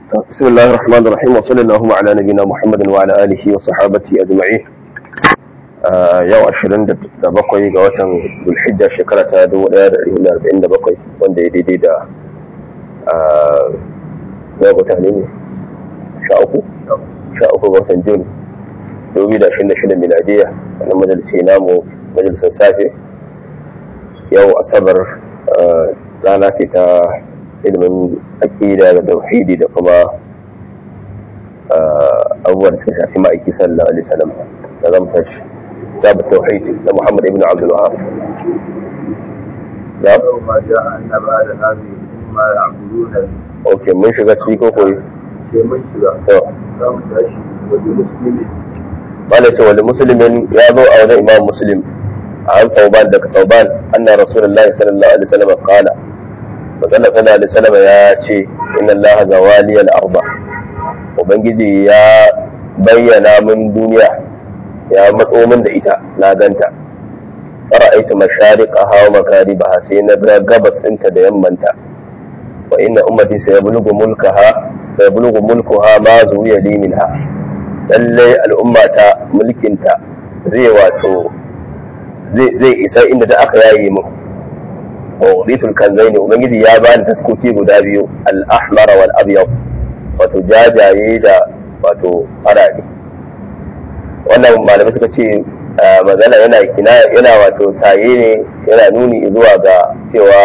بسم الله الرحمن الرحيم وصلى اللهم على نبينا محمد وعلى آله وصحابته أجمعين yau ashirin da bakwai ga watan zulhijja shekara ta dubu ɗaya da ɗari arba'in da bakwai wanda ya daidai da ya mutane ne sha uku sha uku ga watan jun dubu da ashirin da shida miladiya wani majalisi namu majalisar safe yau asabar rana ce ta ilimin aƙida da tauhidi da kuma abubuwan da suka shafi ma'aiki sallallahu alaihi wasallam da zan tashi كتاب التوحيد لمحمد ابن عبد الوهاب نعم ما جاء أن بعد هذه الأمة يعبدون اوكي من شغل شيء كوكوي في منشرة تو قام تأشي ولمسلم قال ولمسلم يا ذو او ذا امام مسلم عن ثوبان دك ثوبان ان رسول الله صلى الله عليه وسلم قال وقال صلى الله عليه وسلم يا شي ان الله زوالي الارض وبنجي يا bayyana min duniya ya matso min da ita na ganta fara'aitu mashariqaha wa makaribaha sai na ga gabas ɗinta da yammanta wa inna ummati sayablugu mulkaha sayablugu mulkuha ma zuwiya li minha lalle al'ummata mulkinta zai wato zai isa inda da aka yayi mu wa uditul kanzaini ubangiji ya bani taskoki guda biyu al-ahmar wal abyad wato jajaye da wato farare wannan malamai suka ce magana yana kina yana wato tsaye ne yana nuni zuwa ga cewa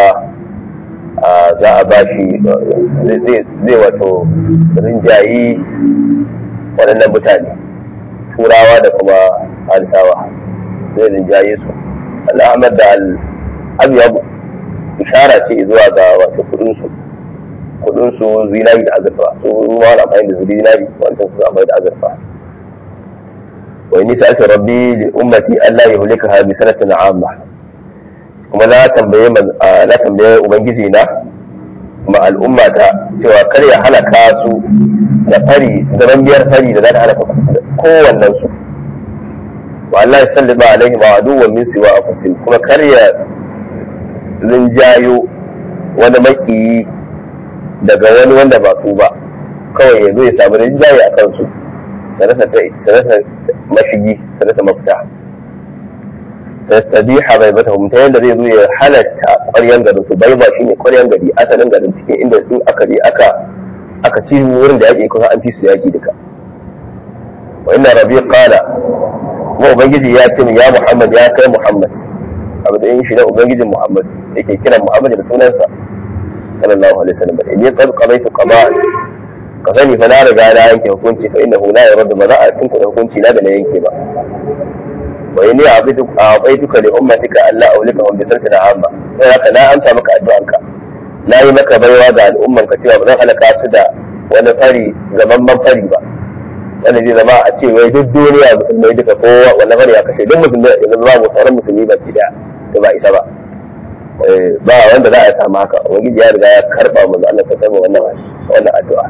za a ba shi zai wato rinjayi waɗannan mutane turawa da kuma halisawa zai rinjaye su al'amar da al'abiyabu ishara ce zuwa ga wato kudinsu kudinsu zinari da azurfa su ruwa na amfani da zinari wancan su amfani da azurfa وإني سألت ربي لأمتي ألا يهلكها بسنة عامة kuma na tambaye na tambaye ubangiji na kuma al'umma ta cewa kar ya halaka su da fari da biyar fari da za ta halaka kowannen su wa Allah ya salli ba alaihi ma aduwwan min siwa anfusihim kuma kar ya rinjayo wani makiyi daga wani wanda ba su ba kawai ya zo ya samu rinjaye a kansu sanata mashigi sanata mafita tastadiha bai bata ta yadda zai zo ya halatta ƙwaryan garin su bai ba shi ne ƙwaryan gari asalin garin cikin inda in aka je aka aka ci wurin da yaƙi kusa an ci su yaƙi duka wa inna rabi qala kuma ubangiji ya ce ya muhammad ya kai muhammad abu da yin shi na ubangijin muhammad yake kiran muhammad da sunansa sallallahu alaihi wasallam inni qad qadaytu qada'an ka sani fa na riga na yanke hukunci fa innahu la yardu ba za a tunku da hukunci na da na yanke ba wa inni a'taituka li ummatika alla awlikahum bi sarfin amma sai haka na amsa maka addu'anka na yi maka baiwa ga al'umman ka cewa ba zan halaka su da wani fari gamamman fari ba wanda zai zama a ce wai duk duniya musulmai duka kowa wannan fari ya kashe duk musulmai yanzu ba mu sauran musulmi ba ki da ba isa ba ba wanda za a samu haka ubangiji ya riga ya karba mu Allah sa sama wannan wannan addu'a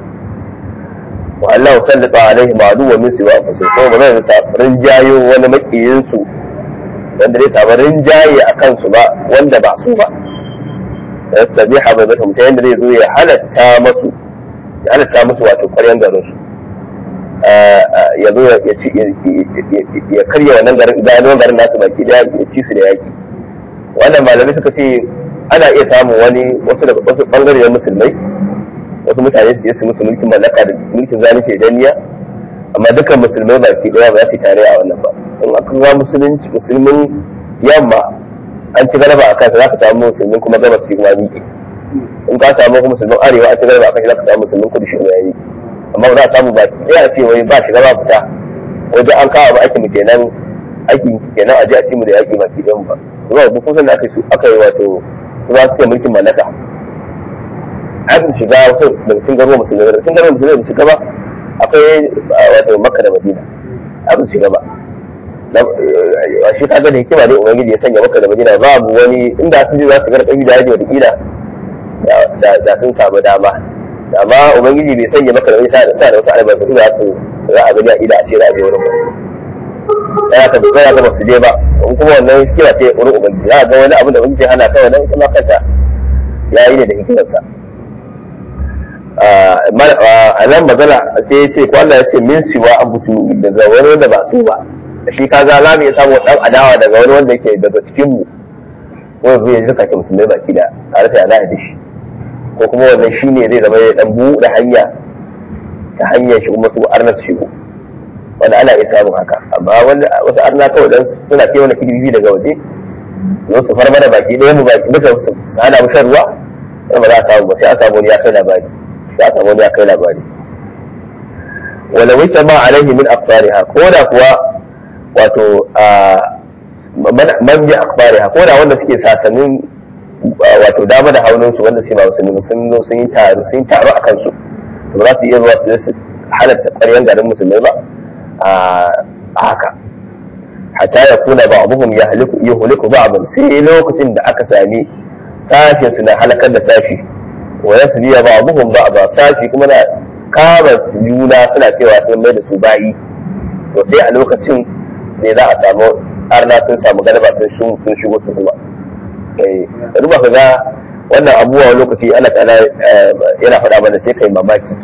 Allah sallata alaihi ma'adu wa min siwa anfusihim ko ba zai sa rinjayo wani makiyin su wanda zai samu rinjaye a kansu ba wanda ba su ba yastabiha bai zata mutum yadda zai zo ya halatta masu ya halatta musu wato ƙwaryan garin su ya zo ya karya wannan garin ganin garin nasu baki daya ya ci su da yaki wannan malamai suka ce ana iya samun wani wasu daga wasu bangare na musulmai wasu mutane su je su musu mulkin mallaka da mulkin zalunci da danniya amma dukkan musulmai baki daya ba za su tare a wannan ba in aka ga musulunci musulmin yamma an ci galaba a kansa za ka samu musulmin kuma gabas su kuma miƙe in ka samu kuma musulmin arewa an ci galaba a kansa za ka samu musulmin kudu shi ya yi amma ba za a samu ba ɗaya ce wai ba shiga ba fita wajen an kawo ba aikin mu kenan aikin kenan a je a ci mu da yaƙi baki ɗayan ba kuma duk kusan da aka yi wato su za su kai mulkin mallaka an shiga wasu daga cikin garuwa musulmi daga cikin garuwa musulmi da shiga ba akwai wato makka da madina an shiga ba shi kaga da hikima ne ubangiji ya sanya makka da madina babu wani inda sun ji za su gara ƙarfi da yaji wata kila da sun samu dama amma ubangiji bai sanya makka da madina sa da wasu albarkatu da su za a gani a ida a ce za a je wurin ba ya ka ya ka ba su je ba in kuma wannan hikima ce wurin ubangiji za a ga wani abin da ubangiji hana ta wannan ita ma kanta ya yi ne da hikimarsa a nan magana sai ya ce ko Allah ya ce min siwa an busu daga wani wanda ba su ba da shi kaga za mu iya samu dan adawa daga wani wanda yake daga cikin mu ko zai zuka ke musulmai baki da tare da za a da shi ko kuma wannan shi ne zai zama ya dan buɗe hanya ta hanyar shi kuma su arna su shigo wanda ana iya samun haka amma wanda wasu arna kawai dan suna kai wani kidibi daga waje zo su farma da baki ɗaya mu baki duka su hana mu shan ruwa ba za a samu ba sai a samu wani ya kai labari sai a samu wani ya kai labari wala wita ma alaihi min aqtariha ko da kuwa wato man bi aqtariha ko da wanda suke sasanin wato dama da haunin su wanda sai ba musulmi sun zo sun yi taro sun taro a kansu to ba za su iya zuwa su su halatta ƙaryan garin musulmai ba a haka hatta ya kuna ba abuhum ya haliku ya huliku ba abin sai lokacin da aka sami sashen su na halakar da sashi wa yasu biya ba abuhum ba ba sashi kuma na kama juna suna cewa sun mai da su bayi to sai a lokacin ne za a samu arna sun samu galaba sun sun shigo su kuma da duba ka ga wannan abubuwa lokaci ana ta'ala yana faɗa mana sai kai mamaki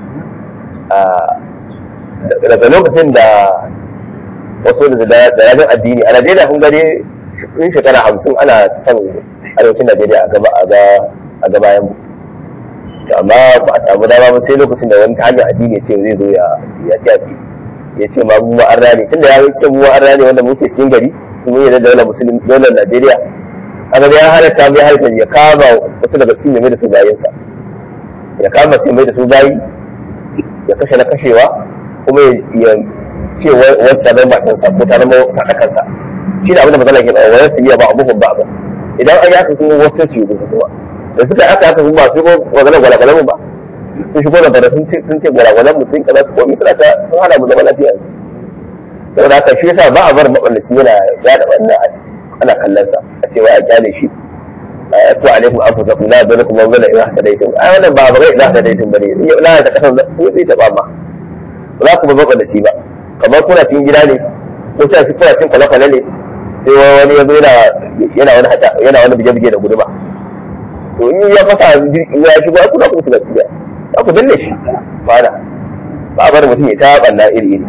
daga lokacin da wasu da rajin addini a najeriya kun gani in shekara hamsin ana son arewacin najeriya a ga bayan mu amma ba a samu dama ba sai lokacin da wani ta hanyar addini ya ce zai zo ya tafi ya ce ma mu an rane tunda ya ce mu an rane wanda muke cikin gari mun yi da daular musulmi daular najeriya haka ya halatta mai halatta ya kama wasu daga cikin mai da su bayansa ya kama sai mai da su bayi ya kashe na kashewa kuma ya ce wacce zama matansa ko ta zama sadakansa shi da abin da magana ke ba wani su iya ba abubuwan ba ba idan an yaka kuma wasu su yi kuma da suka aka aka kuma su ko magana gwalagwalan mu ba sun shigo da bada sun ce gwalagwalan mu sun kaza su komi suna ta sun hana mu zama lafiya saboda haka shi yasa ba a bar maballaci yana yada wannan ana kallon sa a cewa a kyale shi ku alaikum anfusakum la yadurrukum man dhalla idha hadaytum ai wannan ba ba idha hadaytum bane la ta kasan zai ta ba ma ba za ku ba maballaci ba kamar kuna cikin gida ne ko ta shi kuna cikin kwale-kwale ne sai wani ya zo yana wani hata yana wani bije-bije da guduma to in ya fasa ya shigo kuna kuma su gaskiya za ku danne shi fara ba a bar mutum ya ta banna iri iri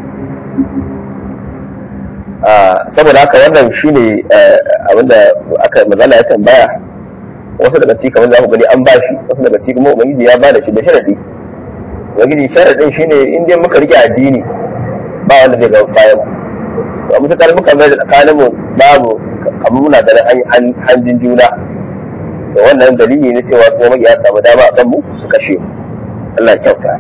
saboda haka wannan shine abinda aka mazala ya tambaya wasu daga ciki kamar za ku gani an bashi wasu daga ciki kuma ubangiji ya bada shi da sharadi ubangiji sharadin shine in dai muka rike addini ba wanda zai ga bayan mu a mutukar muka mai da tsakanin mu babu kamar muna da hanjin juna da wannan dalili ne cewa kuma ya samu dama a kanmu su kashe mu Allah ya kyauta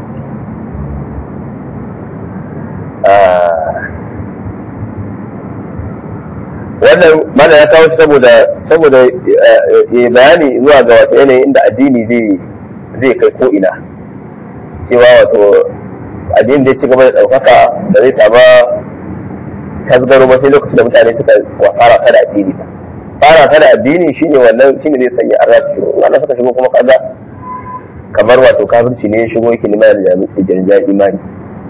wannan mana ya kawo saboda saboda ya bayani zuwa ga wata yanayin inda addini zai zai kai ko ina cewa wato addini da ya ci gaba da ɗaukaka da zai sama tasgaro ba sai lokacin da mutane suka fara ta da addini ba fara ta da addini shine wannan shine zai sanya arna su shigo wannan suka shigo kuma kaga kamar wato kafirci ne ya shigo yake neman da jami'in imani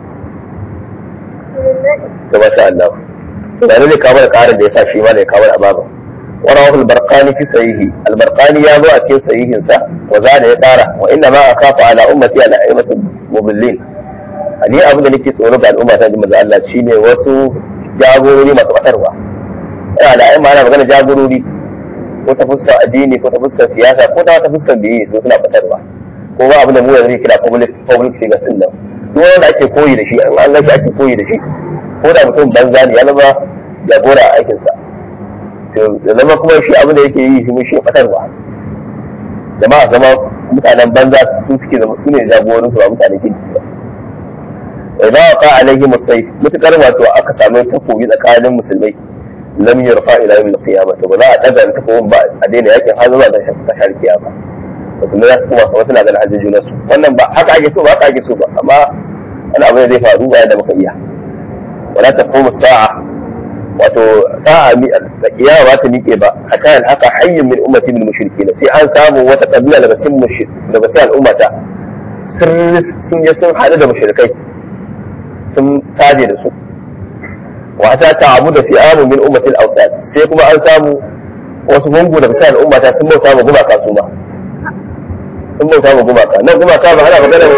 to masha Allah يعني اللي كابر قارن ده يسا شيما ده كابر أبابا ورواه البرقاني في صحيحه البرقاني يابو أتين صحيح إنسا وزاد يقارا وإنما أخاف على أمتي على أئمة المضلين ni abin da nake tsoro ga al'umma ta jima Allah shine wasu jagorori masu batarwa ina da ayyuma ana magana jagorori ko ta fuskar addini ko ta fuskar siyasa ko ta wata fuskar biye su suna batarwa ko ba abin da mu yanzu kira public public figures din nan duk wanda ake koyi da shi an ga shi ake koyi da shi ko da mutum banza ne ya zama jagora a aikinsa to da zama kuma shi abin da yake yi shi shi fatarwa jama'a zama mutanen banza su suke zama su ne jagorin su ba mutanen kirki ba idan waqa alaihi musayf mutakar wato aka samu takobi tsakanin musulmai lam yurfa ila yawm al-qiyamah to ba za a daga takobin ba a daina yakin har zuwa da tashar kiyama musulmai za su kuma wasu na ganin hajjin junansu wannan ba haka ake so ba haka ake so ba amma wani abu zai faru bayan da muka iya ولا تقوم الساعة wato sa'a da kiyama ba ta miƙe ba hatta yan haka hayyin min ummati min mushrikin sai an samu wata kabila daga cikin mushrik daga cikin al'ummata sun sun je sun hadu da mushrikai sun saje da su wa ta ta'abu da fi'amu min ummati al-awtad sai kuma an samu wasu gungu daga cikin al'ummata sun bauta ma gumaka su ma sun bauta ma gumaka nan gumaka ba ana magana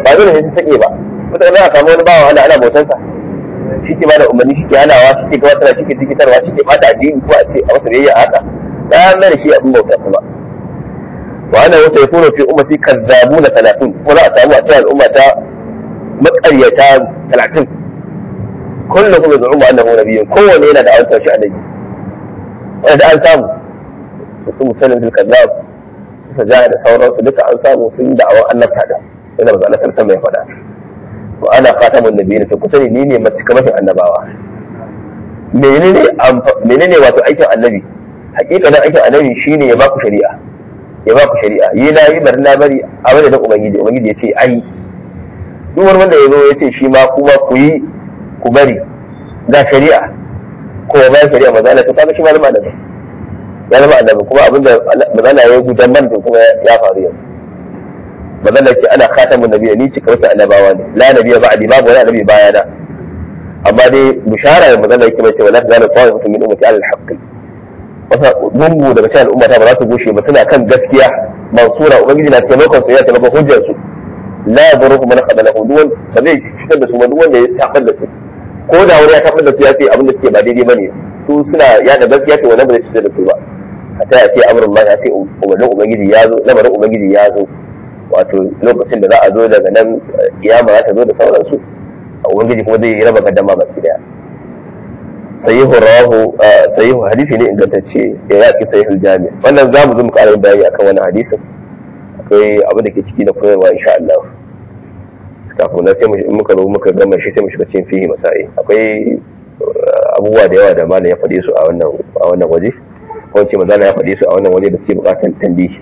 ba dole ne su sake ba mutane za a samu wani bawa ana ana bautansa shi ke bada umarni shi ke hanawa shi ke gabatarwa shi ke tikitarwa shi ke bata addini ko a ce a masa biyayya haka ya mai da shi abin bauta kuma wa ana wasa yakunu fi ummati kazzabuna 30 ko za a samu a cikin al'umma ta maƙaryata 30 kullum kuma zu'uma annahu nabiyyun kowanne yana da awanta shi annabi wanda an samu su musallim bil kazzab su jaha da sauransu duka an samu sun da awan annabta da yana ba Allah sallallahu ya faɗa wa ana khatamun nabiyyin to kusa ni ne mace annabawa menene menene wato aikin annabi hakikanin aikin annabi shine ya baku shari'a ya baku shari'a yi na yi bari na bari a wani da ubangiji ubangiji ya ce ai duk wani wanda ya zo ya ce shi ma kuma ku yi ku bari ga shari'a ko ba shari'a maza Allah to kaga shi malama da ya zama annabi kuma abinda maza Allah ya gudan man kuma ya faru yanzu maza Allah ce ana khatamun nabiyyi ni ce kawai annabawa ne la nabiyya ba'di babu wani annabi bayana amma dai bishara da mazalla yake mai cewa la tazalu ta'ifatu min ummati ala al-haqqi wasa mungu daga cikin al'ummata ba za su goshe ba suna kan gaskiya mansura ubangiji na taimakon su ya taimakon hujjar su la yaduruhu man khadalahu duwan ba zai cutar da su ba duk wanda ya tabar da su ko da wani ya tabar da su ya ce abin da suke ba daidai bane su suna yada gaskiya to wannan ba zai cutar da su ba hatta ya ce amrun ma ya ce umarnin ubangiji ya zo lamarin ubangiji ya zo wato lokacin da za a zo daga nan kiyama za ta zo da sauransu ubangiji kuma zai raba gaddama baki daya sahihu rawahu sahihu hadisi ne ingantacce da ya ce sahihul jami wannan za mu zo mu ƙara yin bayani akan wannan hadisin akwai abin da ke ciki na koyarwa insha Allah kafin na sai in muka zo muka gama shi sai mu shiga cikin fihi masai akwai abubuwa da yawa da malam ya faɗe su a wannan a wannan waje ko ce manzo ya faɗe su a wannan waje da suke buƙatar tambihi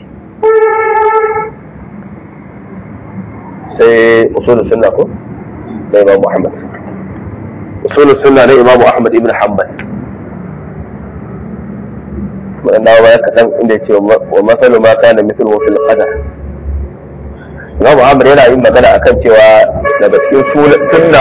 sai usulul sunna ko da Imam Muhammad. Usul sunna na Imam Ahmad ibn Hanbal. Wannan dawo baya kaɗan inda ya ce wa matsalu ma kana mithlu fil qadar. Imam Ahmad yana yin magana akan cewa daga cikin sunna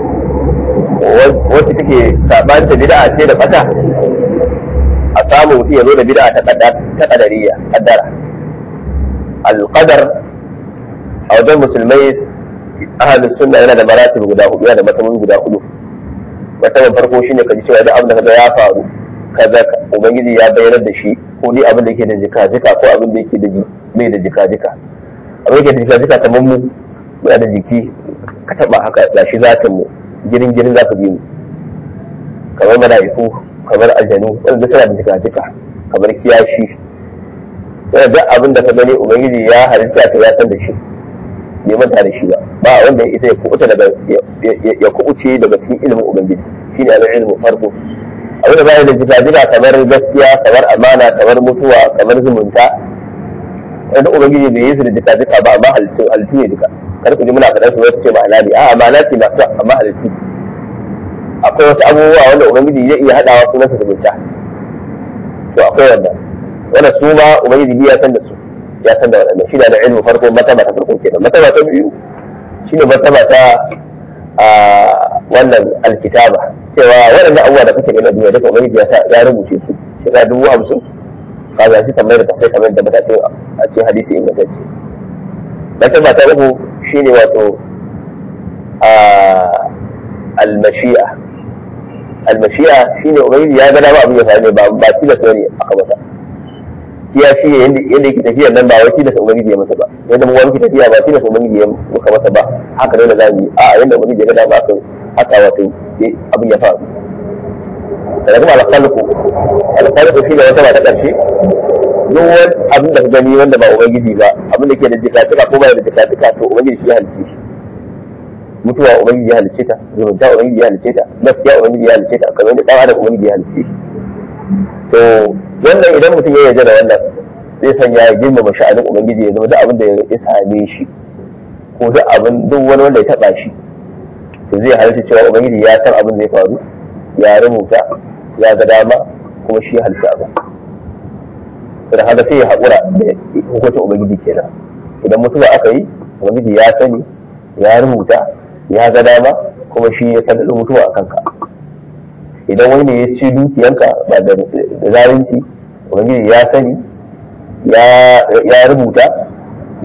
wacce take sabanta bid'a ce da fata a samu mutum ya zo da bid'a ta kadariya kaddara al-qadar a wajen musulmai ahalin sunna yana da maratib guda hudu yana da matsayi guda hudu matsayin farko shine kaji cewa duk abin da kaga ya faru kaza ubangiji ya bayyana da shi ko ni abin da yake da jika jika ko abin da yake da mai da jika jika abin da yake da jika jika kamar mu muna da jiki ka taba haka da shi zatin mu girin girin za ka bi mu kamar mala'iku kamar aljanu wanda suna da jika jika kamar kiyashi yana duk abin da ka gani ubangiji ya halitta ta ya san da shi bai manta da shi ba ba wanda ya isa ya kubuta daga ya kubuce daga cikin ilimin ubangiji shine al ilmu farko abin da bai da jika kamar gaskiya kamar amana kamar mutuwa kamar zumunta wanda ubangiji bai yi su da jika jika ba amma halittu halittu ne duka kar ku ji muna faɗa su wata ce ma'ana ne a'a ma'ana ce masu amma halittu akwai wasu abubuwa wanda ubangiji zai iya haɗawa sunansa zumunta to akwai wannan wannan su ma ubangiji ya san da su ya san da waɗannan shi da ilmu farko mataba ta farko kenan mataba ta biyu shine mataba ta wannan alkitaba cewa waɗannan abubuwa da kake gani a duniya duka ubangiji ya sa ya rubuce su shekara dubu hamsin ka ga shi kamar da sai kamar da bata ce a cikin hadisi ingantacce mataba ta uku shine wato almashi'a almashi'a shine ubangiji ya ga dama abin ya faru ne ba ba tilasta ne aka masa ya shi ne yadda yake tafiya nan ba wai tilasta ubangiji ya masa ba yadda mu wani tafiya ba tilasta ubangiji ya maka masa ba haka ne da zamu yi a yadda ubangiji ya ga dama kan haka wato abin ya faru daga kuma alƙalƙu alƙalƙu shi ne wata ba ta ƙarshe duk wani abin da ka gani wanda ba ubangiji ba abin da ke da jika ko ba da jika to ubangiji shi ya halice shi mutuwa ubangiji ya halice ta zumunta ubangiji ya halice ta gaskiya ubangiji ya halice ta kamar da dan adam ubangiji ya halice shi to wannan idan mutum ya yarda da wannan zai sanya ya girmama sha'anin ubangiji ya zama duk abin da ya same shi ko duk abin duk wani wanda ya taba shi to zai halitta cewa ubangiji ya san abin zai faru ya rubuta ya ga dama kuma shi ya halitta abin da haka sai ya haƙura da hukuncin ubangiji kenan idan mutuwa aka yi ubangiji ya sani ya rubuta ya ga dama kuma shi ya san mutuwa a kanka idan wani ne ya ci dukiyanka ba da zalunci ubangiji ya sani ya rubuta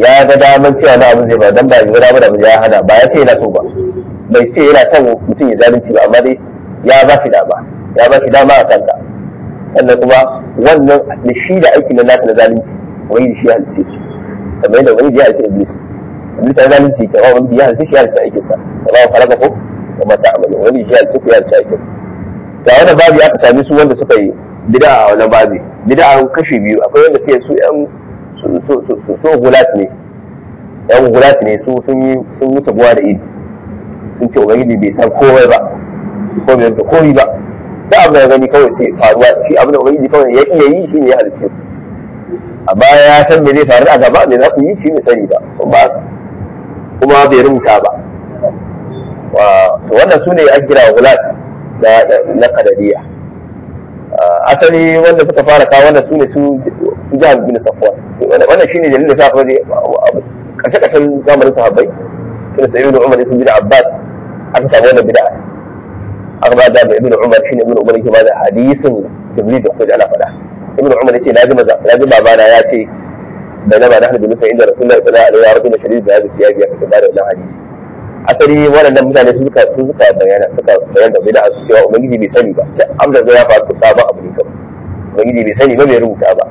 ya ga daman cewa na abin zai ba dan ba ya ga daman abin ya hana ba ya ce yana so ba bai ce yana son mutum ya zalunci ba amma dai ya ba shi dama ya ba shi dama a kanka sannan kuma wannan da shi da aikin da nasa na zalunci wani da shi ya halice su kamar yadda wani ya halice iblis iblis ya zalunci kamar wani ya halice shi ya halice aikinsa kamar wa falaka ko kamar ta amalin wani shi ya halice ku ya halice aikin ga wannan babi aka sami su wanda suka yi bid'a a wannan babi bid'a an kashe biyu akwai wanda sai su yan su gulat ne yan gulat ne su sun yi sun wuce buwa da idi sun ce ubangiji bai san komai ba ko bai da komai ba da abu da gani kawai sai faruwa shi abin da ubangiji kawai ya iya yi shi ne ya halitta amma ya san me zai faru a gaba me za ku yi shi ne sani ba kuma kuma bai rubuta ba to wannan su ne an kira gulat na kadariya asali wanda suka fara kawo wannan su ne su jihar bin safwan wannan shine dalilin da sa fara karshe karshen zamanin sahabbai tun sai ibnu umar sun bi da abbas aka samu wannan bid'a aka ba da ibnu umar shine ibnu umar yake ba da hadisin jibril da kuma ana faɗa ibnu umar yace na ji maza na ji babana ya ce bainama nahnu bi nusa inda rasulullahi sallallahu alaihi wa sallam shadid da hadisi ya biya ka da wannan hadisi asali waɗannan mutane su suka su suka bayana suka bayana bid'a su cewa ubangiji bai sani ba da amsa zai ya faru sabon abu ne kawai ubangiji bai sani ba bai rubuta ba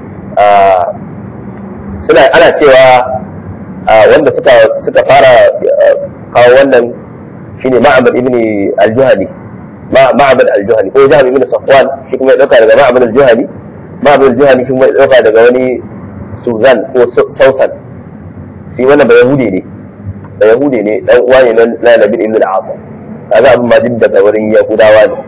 suna ana cewa wanda suka suka fara kawo wannan shine ma'abad ibn al-juhani ma'abad al-juhani ko jahab ibn safwan shi kuma ya dauka daga ma'abad al-juhani ma'abad al-juhani shi kuma ya dauka daga wani suzan ko sausan shi wannan ba yahudi ne da yahudi ne dan uwa ne na nabi ibn al-asam kaga abin ma duk daga wurin yahudawa ne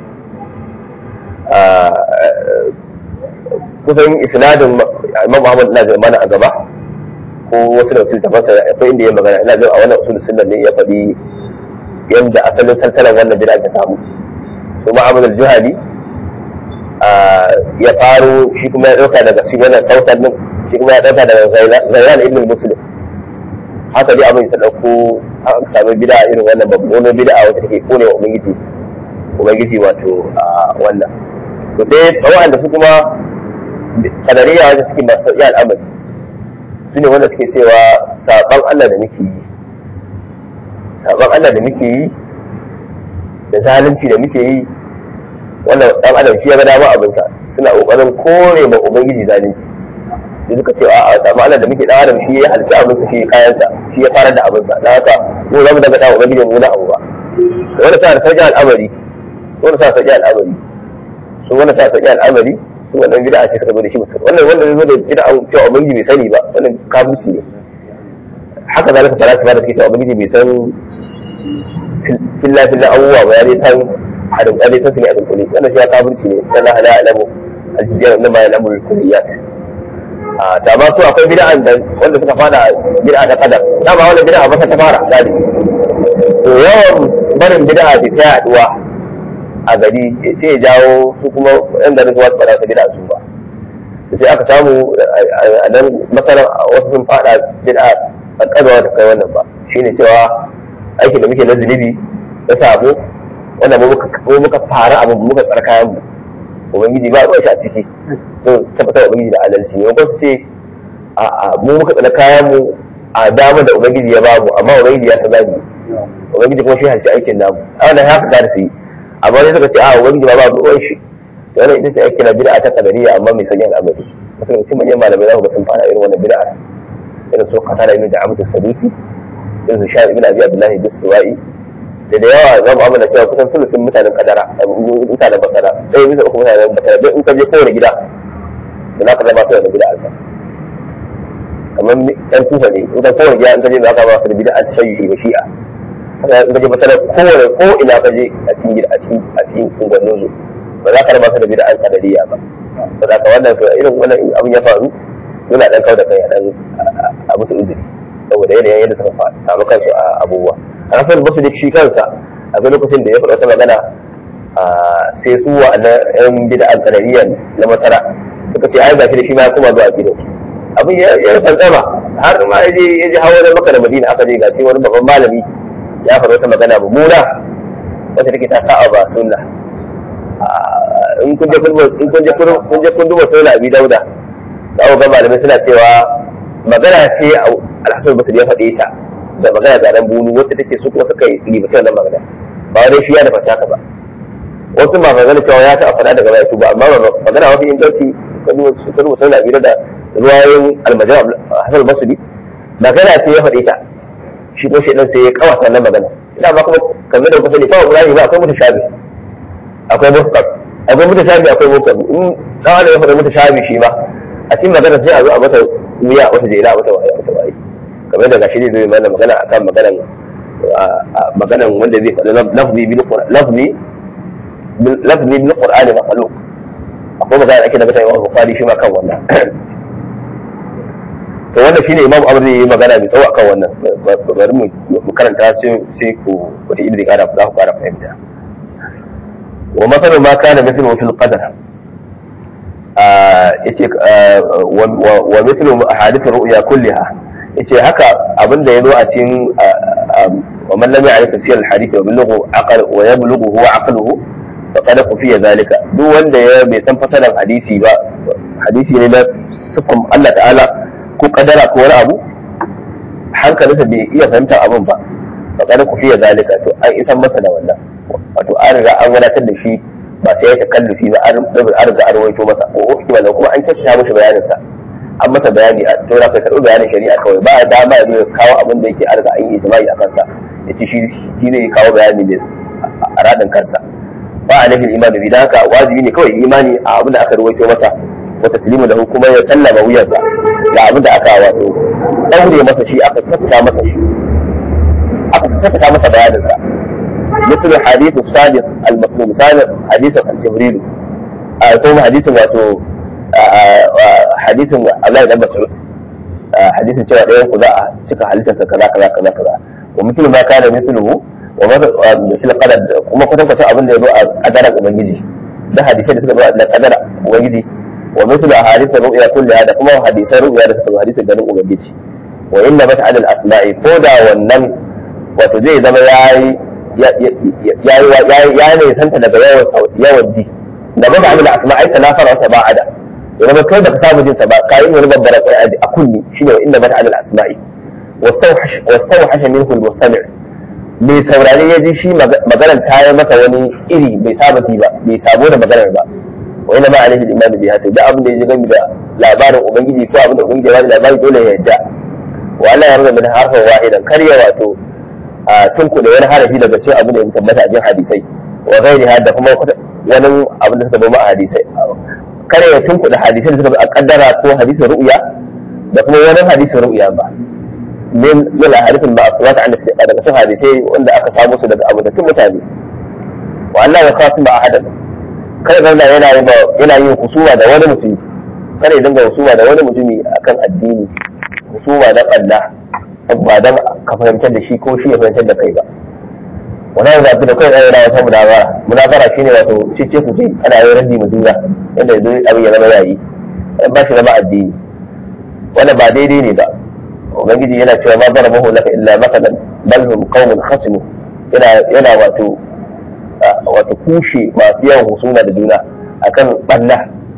kusan isnadin imam muhammad ina zai mana a gaba ko wasu da wasu tafansa akwai inda ya magana ina jin a wannan usul sunan ne ya faɗi yadda asalin salsalan wannan bid'a ta samu su ma'amud al-juhali ya faro shi kuma ya dauka daga shi wannan sausan din shi kuma ya dauka daga zairan ibn muslim haka dai abin ta dauko aka samu bid'a irin wannan babban bid'a wacce take kone wa ubangiji ubangiji wato wannan to sai wanda su kuma kadariya wanda suke masu sauƙi al'amari su ne wanda suke cewa saɓon Allah da muke yi saɓon Allah da muke yi da zalunci da muke yi wannan ɗan adam shi ya ga dama abinsa suna ƙoƙarin kore ma ubangiji zalunci sai suka ce a'a saɓon Allah da muke ɗan adam shi ya halitta abinsa shi kayansa shi ya fara da abinsa don haka mu za mu daga ɗan ubangiji mu na abu ba wanda sa da sauƙi al'amari wanda sa sauƙi al'amari su wanda sa sauƙi al'amari su wannan bid'a ce suka zo da shi musulmi wannan wanda zai zo da bid'a cewa ubangiji bai sani ba wannan kafirci ne haka zalika falasifa da suke cewa ubangiji bai san filla filla abubuwa ba ya dai san hadin ya dai san su ne a dunkule wannan shi ya kafirci ne dan la alamu aljijiyar da ma ya lamu kulliyat a ta ba su akwai bid'an da wanda suka fada bid'a da kadar da ba wannan bid'a ba ta fara gadi to yawan barin bid'a ta yaduwa a gari sai ya jawo su kuma yan garin wasu ba za su bid'a su ba sai aka samu a nan masalan wasu sun fada bid'a a kadwa da kai wannan ba shine cewa aikin da muke na zunubi na sabo wanda mu muka fara abin muka tsar kayan mu ubangiji ba ruwan shi a ciki to su tabbatar ubangiji da adalci ne su ce a mu muka tsar kayan mu a dama da ubangiji ya bamu amma ubangiji ya ta zabi ubangiji kuma shi halci aikin namu a wannan haka da su yi amma sai suka ce a ubangiji ba ba ruwan shi wannan ita ce ake kira bid'a ta kadariya amma mai sanya al'amari wasu daga cikin manyan malamai za ku ga sun fara irin wannan bid'a irin su qatada ibn da'amat as-sadusi irin su sha'ib ibn abi abdullahi bisriwai da da yawa zan amma da cewa kusan sulufin mutanen kadara mutanen basara ɗaya bisa uku mutanen basara don in ka je kowane gida da za ka zama su da bid'a alfa kamar ɗan kufa ne in ka kowane gida in ka je za ka ba su da bid'a ta shayyuhi ba shi'a in ka je basara kowane ko ina ka je a cikin gida a cikin a cikin unguwannin su ba za ka raba su da bid'a kadariya ba ba za ka wannan irin wannan abin ya faru yana dan kau da kai a dan a musu uzuri saboda yanayin yadda suka samu kansu a abubuwa a kasar basu da shi kansa a ga lokacin da ya faɗa wata magana sai su wa na yan bid'an kadariya na masara suka ce ai gashi da shi ma ya koma zuwa gidan abin ya ya fantsama har ma ya je ya je hawa da maka da madina aka je gashi wani babban malami ya faɗa wata magana mummuna wata take ta sa'a ba sunna in kun je in kun je kun je kun duba sunna abi dauda za ku ga malamai suna cewa magana ce alhassan basri ya faɗe ta da magana da ran bunu wacce take su kuma suka yi libata wannan magana ba wai shi ya da fata ka ba wasu ma magana cewa ya ta faɗa daga baya ba amma magana mafi inganci kan rubuta na bira da ruwayoyin almajan hassan basri magana ce ya faɗe ta shi ko shaidan sai ya kawata wannan magana ina ba kuma kamar da kusa ne kawai qur'ani ba akwai mutashabi akwai muhkam akwai mutashabi akwai muhkam in dan adam ya faɗa mutashabi shi ma a cikin magana sai a zo a mata wuya wata jela wata waye wata waye kamar da gashi ne zai mana magana akan maganan maganan wanda zai faɗa lafzi bil lafzi lafzi bil qur'ani makhluq akwai magana ake da mutane wa bukhari shi ma kan wannan to wannan shine imam abu zai yi magana mai tsawo akan wannan bari mu karanta sai sai ku wata ilmi kara za ku kara fahimta wa masalu ma kana mithlu fil qadar yace wa mithlu ahadith ru'ya kulliha yace haka abinda yazo a cikin wa man lam ya'rif tafsir al-hadith wa bilughu aqal wa yablughu huwa aqluhu faqad kufiya zalika duk wanda ya bai san fasalan hadisi ba hadisi ne na sifan Allah ta'ala ko kadara ko wani abu hankalinsa bai iya fahimtar abin ba faqad kufiya zalika to an isan masa da wannan wato an riga an wadatar da shi ba sai ya takallufi ba an riga an rawaito masa ko hikima da kuma an kyautata mishi bayanin sa an masa bayani a to da kai karɓi bayanin shari'a kawai ba dama ya zo ya kawo abin da yake an riga an yi ijma'i a kansa ya ce shi shi zai kawo bayani ne a radin kansa ba a nufin imani bi haka wajibi ne kawai imani a abin da aka rawaito masa wa taslimu da kuma ya sallama wuyansa ga abin da aka wato daure masa shi aka tattata masa shi aka tattata masa bayaninsa مثل حديث الصادق المسلوم صادق حديث جبريل ثم حديث واتو حديث الله بن مسعود حديث cewa ɗayan ku za a cika halittarsa kaza kaza kaza kaza wa mithlu ma kana mithluhu wa mithl qadar kuma kwatan kwatan abin da ya zo a qadaran ubangiji da hadisai da suka zo a qadara ubangiji wa mithlu ahadith ru'ya kullaha da kuma hadisan ru'ya da suka zo hadisan ganin ubangiji wa inna bata al asma'i ko da wannan wato zai zama yayi ya ne santa daga yawan ji da ba da amina asma ai tanafara wata ba ada ya zama kai baka samu jinsa ba kayi wani babbar qur'ani a kunni shine wa inna bata amina asma'i wastawhash wastawhash minhu almustami' mai saurare ya ji shi maganar ta yi masa wani iri bai saba ji ba bai sabo da maganar ba wa inna ma alaihi al-iman bi hatu da abin da ya ji gami da labarin ubangiji ko abin da ubangiji ya bada labari dole ya yadda wa Allah ya rubuta min harfan wahidan kar ya wato a tunkuɗe wani harafi daga cikin abin da ya tabbata a cikin hadisai wa gairi da kuma wani abin da suka zama a hadisai kare ya tunkuɗe hadisai da suka zo a kaddara ko hadisin ru'ya da kuma wani hadisin ru'ya ba min yana hadisin ba a wata an da daga cikin hadisai wanda aka samu su daga abokan mutane wa Allah ya kasu ba ahadan kada zauna yana yin yana yin husuma da wani mutumi kada ya dinga husuma da wani mutumi akan addini husuma na Allah ba dan ka fahimtar da shi ko shi ya fahimtar da kai ba wani yanzu zafi da kai ɗaya yana wata munazara munazara shine wato cece ku ce ana yin raddi mu juna yadda yanzu abin ya zama yayi ba shi zama addini wannan ba daidai ne ba ubangiji yana cewa ma bara mahu laka illa makalan bal hum qaumun khasimu yana yana wato wato kushe masu yawan husuma da juna akan banna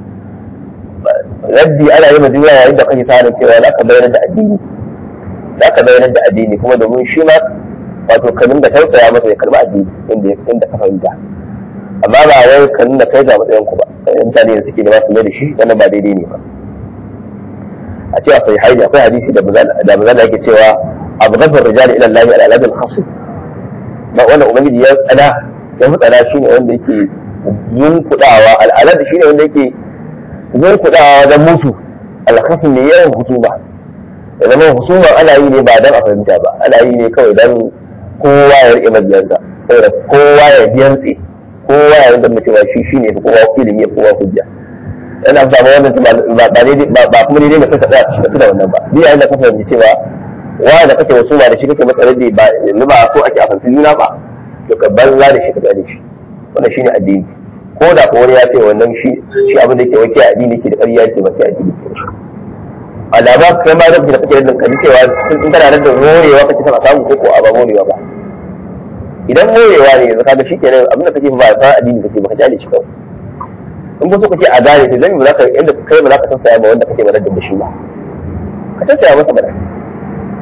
raddi ana yi ma juna yayin da kake tsarin cewa za ka bayar da addini za ka bayanar da addini kuma domin shi ma wato ka nuna tausaya masa ya karba addini inda inda ka fahimta amma ba wai ka nuna kai ga matsayin ku ba mutane da suke nema su mai da shi wannan ba daidai ne ba a cewa sai haidi akwai hadisi da da bazala yake cewa abu gafar rijali ila Allah ala aladul khasim ba wannan ubangiji ya tsada ya fi tsada shine wanda yake yunkudawa al'alad shine wanda yake yunkudawa wajen musu al-khasim ne yawan husuma da zama husuma ana yi ne ba don a fahimta ba ana yi ne kawai don kowa ya rike mabiyansa saboda kowa ya biyantse kowa ya rinka mutuwa shi shi ne kowa ilimi ya kowa hujja yana samu wannan ba kuma daidai da kanka tsaya ka da wannan ba ni yayin da ka fahimci cewa wa da kake husuma da shi kake masa raddi ba yanzu ba so ake a fahimci juna ba to ka banza da shi ka gane shi wannan shine addini ko da ko wani ya ce wannan shi shi abin da yake wake addini ke da ƙarya yake ba sai addini ke shi alama kai ma da kake kake da kan cewa in kana da morewa kake son a samu ko ko a ba morewa ba idan morewa ne yanzu kaga shikenan abin da kake ba ba addini kake ba ka jale shi kawai in ba so kake a gane to dan ba za ka yanda kai ba za ka tausaya ba wanda kake ba da shi ba ka tausaya masa ba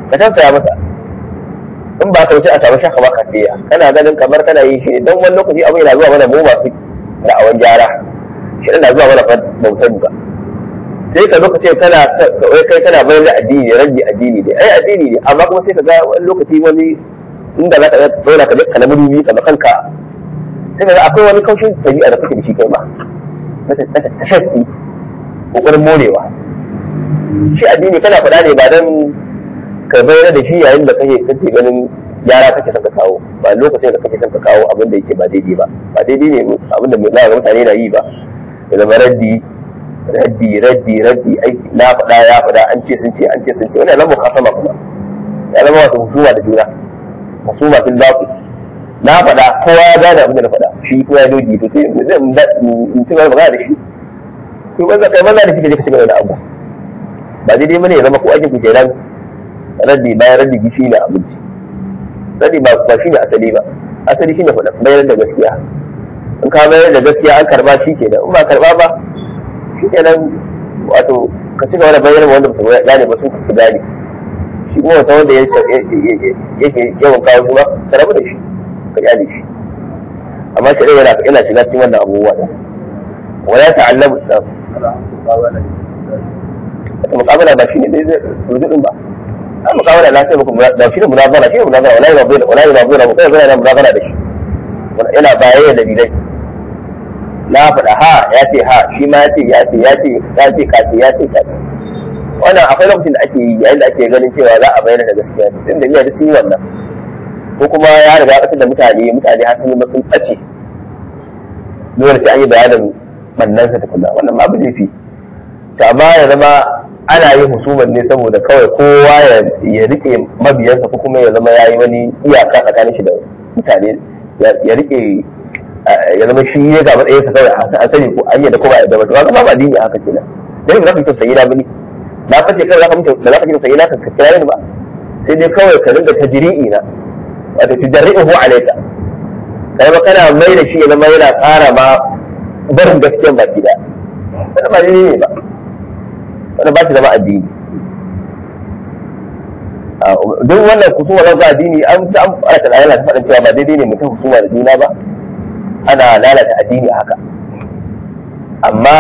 ka tausaya masa in ba ka wuce a samu shaka maka fiya kana ganin kamar kana yin shi don wani lokaci abu yana zuwa mana mu masu da'awan gyara shi na zuwa mana ba mu sani ba sai ka zo ka ce kana wai kai kana bayar da addini rabbi addini ne ai addini ne amma kuma sai ka ga wani lokaci wani inda za ka ga dole ka ka na mudubi ka kanka sai ka ga akwai wani kaushin tabi'a da kake da shi kai ma na tashaffi kokarin morewa shi addini kana faɗa ne ba dan ka bayyana da shi yayin da kake kake ganin gyara kake son ka kawo ba lokacin da kake son ka kawo abin da yake ba daidai ba ba daidai ne abin da za ga mutane na yi ba ya zama raddi raddi raddi raddi ai na faɗa ya faɗa an ce sun ce an ce sun ce wannan zama kasama kuma ya zama wato husuma da juna husuma fil baqi na faɗa kowa ya gane abin da na faɗa shi kuma ya dogi to sai in ci gaba magana da shi ko banza kai banza da shi kaje ka ci gaba da abu ba daidai bane ya zama ko ake ku kenan raddi bayan raddi gishi ne abinci raddi ba ba shine asali ba asali shine faɗa bayar da gaskiya in ka bayar da gaskiya an karba shi kenan in ba karba ba shi kenan wato ka ci gaba da bayar wanda ba su gane ba su su gane shi kuma wata wanda yake yawan kawo shi ba ka rabu da shi ka kyale shi amma shi yana yana shiga cikin wannan abubuwa da wala ta'allamu da muqabala ba shine dai rujudin ba a muqabala na sai muku da shi ne munazara shi ne munazara wala yunazira wala yunazira mu kai zai munazara da shi yana bayayya da dalilai na faɗa ha ya ce ha shi ma ya ce ya ce ya ce ya ce ka ce ya ce ka ce wannan akwai lokacin da ake yi yayin da ake ganin cewa za a bayyana da gaskiya sai da da sun yi wannan ko kuma ya riga ya da mutane mutane har sun sun ɓace dole sai an yi bayanin bannansa tukuna wannan ma ba laifi to amma ya zama ana yin husumar ne saboda kawai kowa ya rike mabiyansa ko kuma ya zama ya yi wani iyaka tsakanin shi da mutane ya rike ya zama shi ya ga matsayinsa kawai a sani ko an yadda ko ba yadda ba to ga ba addini haka kenan dan ba za ka yi tausayi na bane na fashe kai za ka mutu da za ka yi tausayi na ka kira ni ba sai dai kawai ka dinga tajri'i na wato tudarri'uhu alayka kai ba kana mai da shi ya zama yana ƙara ma barin gaskiyan baki da wannan ba daidai ne ba wannan ba shi zama addini duk wannan kusuma na ga addini an ta an fara ta lalata faɗin cewa ba daidai ne mutum husuma da juna ba ana lalata addini haka amma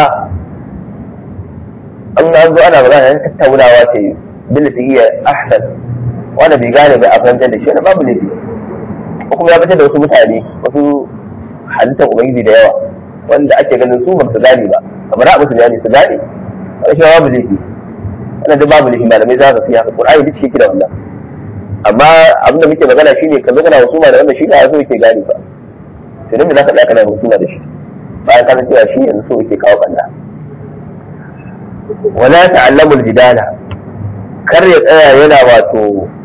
an an zo ana magana yan tattaunawa ce billati iya ahsan wanda bai gane bai a fahimtar da shi wani babu laifi ko kuma ya fitar da wasu mutane wasu halittar ubangiji da yawa wanda ake ganin su ba su gane ba kamar a musu bayani su gane wani shi babu laifi wannan duk babu laifi malamai za su siya qur'ani duk shi da wannan amma abin da muke magana shine ka zo kana husuma da wanda shi ba so yake gane ba to dan me za ka tsaya kana husuma da shi bayan ka cewa shi yanzu so yake kawo kalla wala ta'allamu al-jidala kar ya tsaya yana wato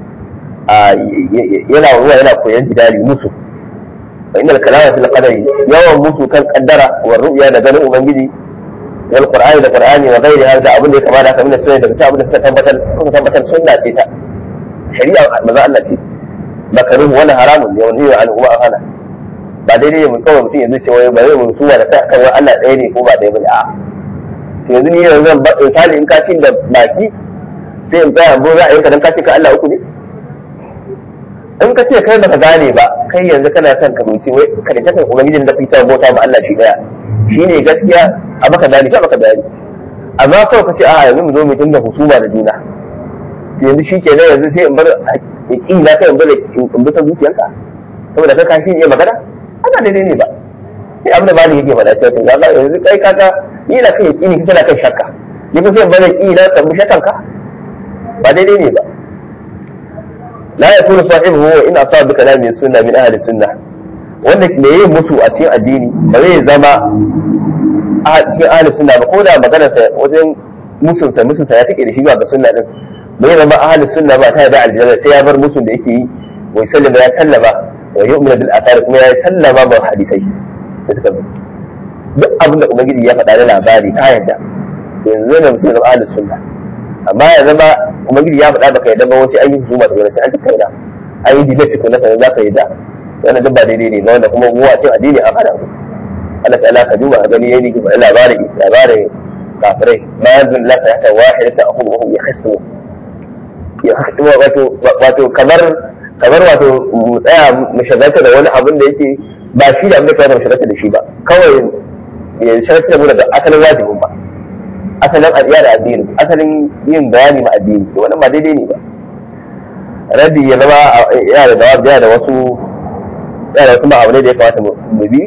yana ruwa yana koyon jidali musu fa innal kalama fil qadari yawan musu kan kaddara wa ru'ya da ganin ubangiji wal qur'ani da qur'ani wa ghairi hada abin da ya kamata ka mina sunna daga abin da suka tabbatar suka tabbatar sunna ce ta shari'a manzo Allah ce makaruhu wani haramun ne wani an huwa hana ba daidai ne mun kawai mutum yanzu ce wai ba zai mun suwa da kan wai Allah ɗaya ne ko ba ɗaya bane a to yanzu ni yanzu zan ba misali in ka ci da baki sai in tsaya bo za a yanka dan ka ce ka Allah uku ne in ka ce kai baka gane ba kai yanzu kana son ka mutu wai ka da takan ubangijin da fitar bauta ma Allah shi daya shine gaskiya a baka gane ka baka gane amma kawai ka ce a yanzu mu zo mu dinga husuma da juna yanzu shi kenan yanzu sai in bar yaƙi na kai in bar in bisa zuciyarka saboda kai kashi iya magana ana daidai ne ba sai abin da ba ni yake faɗa cewa to ga yanzu kai kaka ni na kai yaƙi ne kana kan shakka ni kuma sai in bar yaƙi na kan shakkanka ba daidai ne ba la yakunu sahibuhu wa in asaba bi kalami sunna min ahli sunna wanda me yin musu a cikin addini ba zai zama a cikin ahli sunna ba ko da maganar sa wajen musun sa musun sa ya take da shi ga sunna din bai zama ahli sunna ba ta da aljanna sai ya bar musun da yake yi wa sallama ya sallama wa yu'minu bil athar kuma ya sallama ba hadisai da suka bi duk abin da ubangiji ya faɗa da labari ka yadda yanzu ne mutum zama ahli sunna amma ya zama ubangiji ya faɗa baka yadda ba wasu an yi husuma da gwamnati an tattauna an yi debate tukuna sanar za ka yadda wannan duk ba daidai ne ba wanda kuma mu a cikin addini an hada Allah ta'ala ka duba a gani yayi ki faɗi labarin labarin kafirai bayan bin lasa ya tawa wahida ta akhudhu wa hum yakhsu wato wato kamar kamar wato mu tsaya mu shagalta da wani abin da yake ba shi da abin da kawai mu shagalta da shi ba kawai ya shagalta da mu daga asalin wajibin ba asalin adiya da addini asalin yin bayani ma addini to wannan ba daidai ne ba rabi ya zama yana da dawa yana da wasu yana da wasu ma'amalai da ya kamata mu bi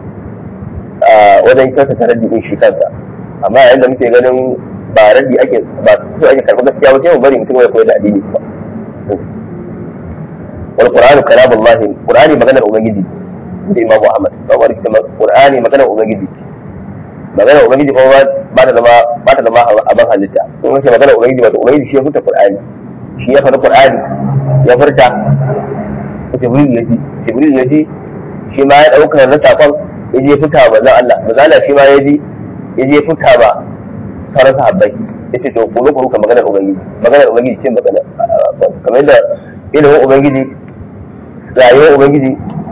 wajen kyautata raddi din shi kansa amma yayin da muke ganin ba raddi ake ba su ake karɓar gaskiya ba sai mu bari mutum ya koyar da addini ba wal qur'anu kalamullah qur'ani maganar ubangiji da imam muhammad ba wani kuma qur'ani maganar ubangiji ce maganar ubangiji kuma ba ta zama ba ta zama abin halitta in wace maganar ubangiji wato ubangiji shi ya furta qur'ani shi ya faɗi qur'ani ya furta jibril ya ji jibril ya ji shi ma ya ɗauka na sakon ya je fita ba zan Allah ba zan shi ma ya ji ya je fita ba sauran sahabbai ya ce to ku zo ku ruka maganar ubangiji maganar ubangiji ce magana kamar yadda ilimin ubangiji rayuwar ubangiji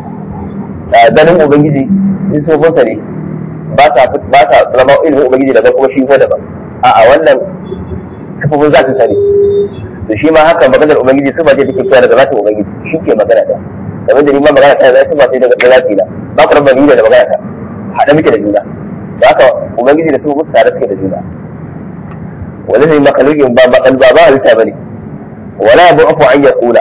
ganin ubangiji in sofonsa ne ba sa ba sa zama ilimin ubangiji daga kuma shi ko daban a'a wannan sifofin za ta sani to shi ma haka maganar ubangiji su ba ce take fitowa daga zatin ubangiji shi ke magana ta kamar da ni ma magana ta zai ba sai daga zati na ba ku rabba ni da magana ta haɗa muke da juna da haka ubangiji da su musu tare suke da juna wani ne makalukin ba makal ba ba halitta bane wala bu afu an yaqula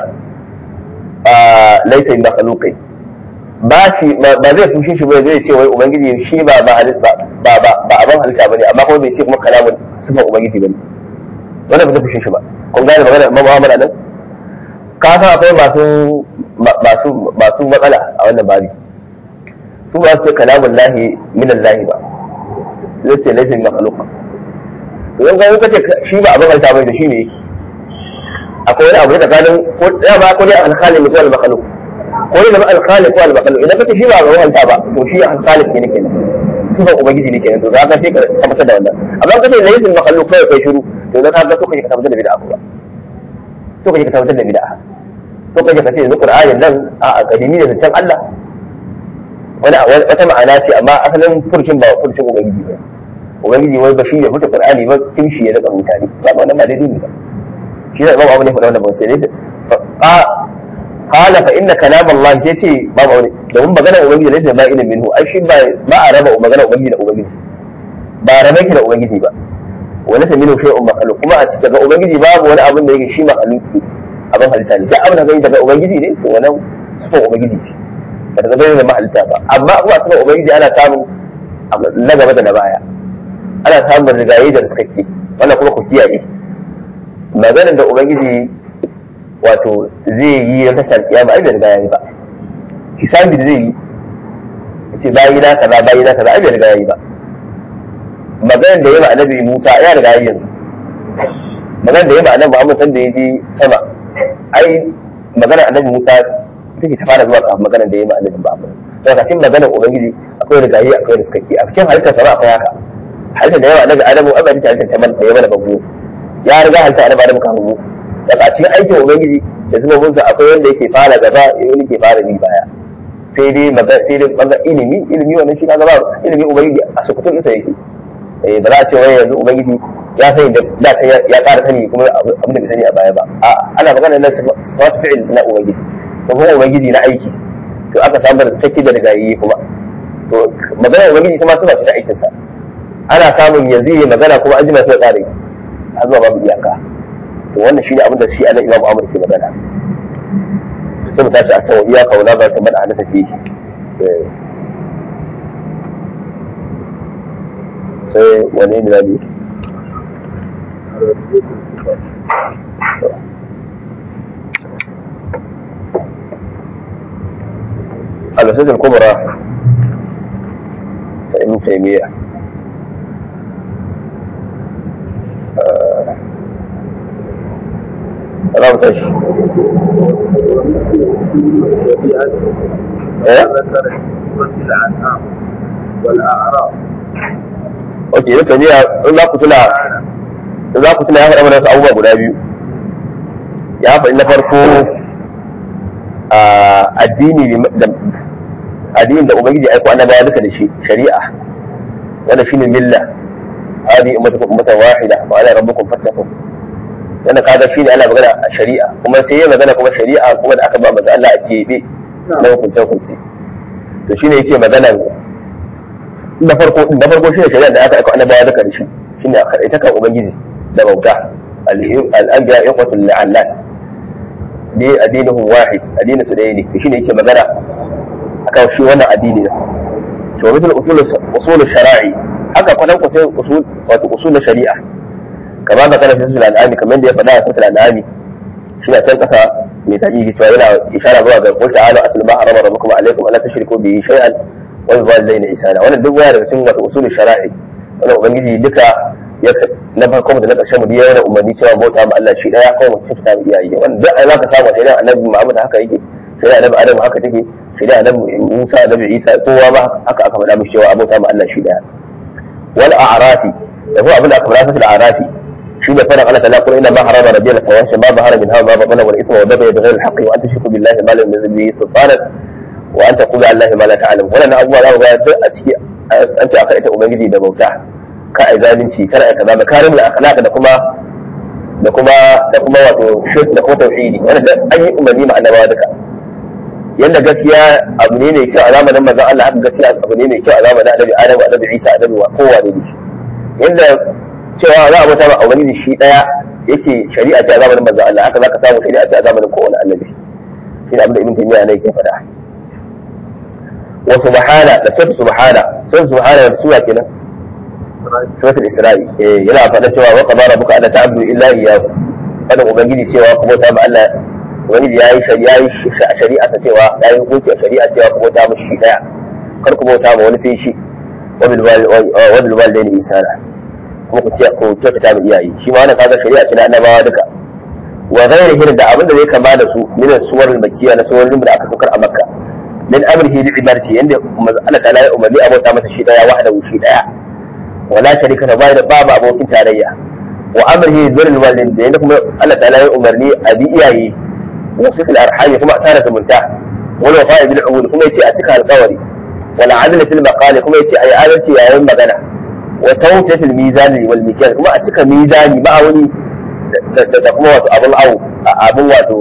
a laysa makhluqi ba shi ba zai fushe shi ba zai ce wai ubangiji shi ba ba ba ba ba abin halitta bane amma kuma bai ce kuma kalamun sifar ubangiji bane wanda ba zai fushe shi ba kun gane magana Imam Muhammad nan ka san akwai masu masu masu matsala a wannan babi su ba su ce kalamun lahi min lahi ba zai ce laifin makhluqa to yan ga kace shi ba abin halitta bane da shi ne akwai wani abu da tsakanin ko da ba ko dai al-khaliq ko al-makhluq ko ne zama al-khaliq ko al-makhluq idan kace shi ba abin halitta ba to shi al-khaliq ne kenan sifar ubangiji ne kenan to za ka sai ka tabbatar da wannan amma kace laifin makhluq kai kai shiru to za ka ga so kaje ka tabbatar da bid'a ba so kaje ka tabbatar da bid'a so kaje ka ce yanzu qur'anin nan a akademi da zancen Allah wani wata ma'ana ce amma asalin furcin ba furcin ubangiji ba ubangiji wai ba shi ne furta qur'ani ba kin shi ya daga mutane ba wannan ba daidai ne ba shi ne babu abu ne faɗa wannan ba sai dai qala fa inna kalam Allah sai ce babu abu domin magana ubangiji ne sai ba ilmin minhu ai shi ba ba a raba magana ubangiji da ubangiji ba rabe ki da ubangiji ba wani ta minu shay'un makhluq kuma a cikin ubangiji babu wani abin da yake shi makhluqi abin halitta ne duk abin da zai daga ubangiji ne to wannan sifar ubangiji ce ba ta zama da mahalitta ba amma kuma sifar ubangiji ana samun na gaba da na baya ana samun rigaye da suka ce wannan kuma ku kiyaye maganar da ubangiji wato zai yi na tashar kiyama ai bai riga yayi ba hisabi da zai yi ce bayi na kaza bayi na kaza ai bai riga yayi ba maganar da ya ma annabi Musa ya riga yayi yanzu maganar da ya ma annabi Muhammad sanda ya je sama ai maganar annabi Musa take ta fara zuwa kafin maganar da ya ma annabi Muhammad to kacin maganar ubangiji akwai rigayi akwai riskaki a cikin halittar sama akwai haka halittar da yawa annabi Adamu an bari halittar ta man da ya mana babu ya riga halittar annabi Adamu kafin mu daga cikin aikin ubangiji da zuba munsa akwai wanda yake fara gaba wani ke fara bi baya sai dai sai dai banga ilimi ilimi wannan shi kaga ba ilimi ubangiji a sukutun isa yake eh ba za a ce wai yanzu ubangiji ya sani da da ta ya ƙara sani kuma abin da bai sani a baya ba a ana magana na sifat fi'il na ubangiji ko kuma ubangiji na aiki to aka samu da take da rigayi kuma to magana ubangiji kuma suna ta aikin sa ana samun yanzu yi magana kuma an jima sai ƙara yi har zuwa babu iyaka to wannan shi ne abin da shi anan imam Ahmad ke magana sai mu tashi a kan iyaka wala ba ta mana na tafi sai wane ne zabi الأساس الكبرى ابن تيمية رابط ايش؟ ايه؟ الأنعام والأعراف ok yau tabiya in za ku tuna in za ku tuna ya faɗa mana wasu abubuwa guda biyu ya faɗi na farko addini da addinin da ubangiji aiko annabawa duka da shi shari'a wanda shine milla hadi ummatukum ummatan wahida wa ala rabbukum fattaqun yana kaga shine ana magana a shari'a kuma sai ya magana kuma shari'a kuma da aka ba manzo Allah a kebe na hukunce hukunce to shine yake magana na farko na farko shine shari'a da aka aika annabawa da karshe shine ita kan ubangiji da bauta al-anbiya iqwatul la'allat ne addinuhum wahid addinin su ɗaya ne shine yake magana akan shi wannan addini ne to misal usul usul shara'i haka kwanan kwatin usul wato usul shari'a kamar da kana fisul al'ami kamar da ya faɗa a fisul al'ami shi na can ƙasa mai taƙi cewa yana ishara zuwa ga qul ta'ala atlu ma harama rabbukum alaykum alla tushriku bihi shay'an wa bil walidayni ihsana wannan duk waya daga cikin wato usul shara'i wannan ubangiji duka ya na farko da na ƙarshen mu ya yana umarni cewa bauta ma Allah shi daya kawai mutum ta iyaye wannan duk ai zaka samu shari'a annabi Muhammad haka yake shari'a annabi Adam haka take shari'a annabi Musa annabi Isa kowa ba haka aka faɗa mishi cewa abota ma Allah shi daya wal a'rafi da kuma abin da aka faɗa fil a'rafi shi da faɗin Allah ta'ala qul inna ma harama rabbiyal fawahisha ma zahara minha ma batana wal ithma wa baghy bighayri al haqqi wa an tushriku billahi ma lam yunzil bihi sultanan wa an taqulu ala allahi ma la ta'lamun wannan abubuwa za ku ga duk a ciki an ce aka ita ubangiji da bauta ka ai zalunci kar ai kaza da karimul akhlaq da kuma da kuma da kuma wato shirk da kuma tauhidi wannan duk an yi umarni ma annabawa duka yanda gaskiya abu ne mai kyau a zamanin manzon Allah haka gaskiya abu ne mai kyau a zamanin annabi Adam annabi Isa annabi wa kowa ne yanda cewa za a bauta ma ubangiji shi daya yake shari'a ce a zamanin manzon Allah haka zaka samu shari'a ce a zamanin kowane annabi shi ne abin da ibn taymiya ne yake faɗa wa subhana da sura subhana sura subhana da sura kenan suratul isra'i eh yana faɗa cewa wa qadara rabbuka alla ta'budu illa iyyahu kada ubangiji cewa ku bauta ma Allah ubangiji yayi shari'a shari'a ta cewa yayi hukunci a shari'a cewa ku bauta mu shi daya kar ku bauta ma wani sai shi wa bil walidayni ihsana kuma ku ce ku kyautata ma iyaye shi ma wannan kaga shari'a ce na annabawa duka wa ghairihi da abin da zai kama da su min suwar al-makkiyya na suwarin da aka saukar a makka min amrihi bi ibadati yanda Allah ta'ala ya umarni a bauta masa shi daya wahdahu shi daya wala sharika ta bayar babu abokin tarayya wa amrihi birrul walidain da yanda kuma Allah ta'ala ya umarni a bi iyaye wa sifil arhami kuma asara zumunta wal wafa'i bil uhud kuma yace a cika alƙawari wal adl fil maqali kuma yace ayi adalci yayin magana wa tawfiyatul mizani wal mikyan kuma a cika mizani ba wani da kuma wato abun awo abun wato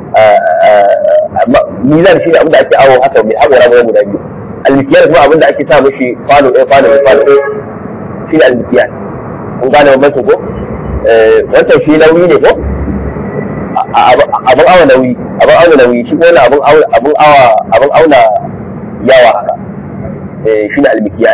mizan shi ne abin da ake awo haka mai haƙora mai guda biyu almikiyar kuma abin da ake sa mashi kwano ɗaya kwano ɗaya kwano ɗaya shi ne almikiyar kun gane bambancin ko wancan shi nauyi ne ko abin awa nauyi abin auna nauyi shi wani abin abin awa abin auna yawa haka shi ne almikiyar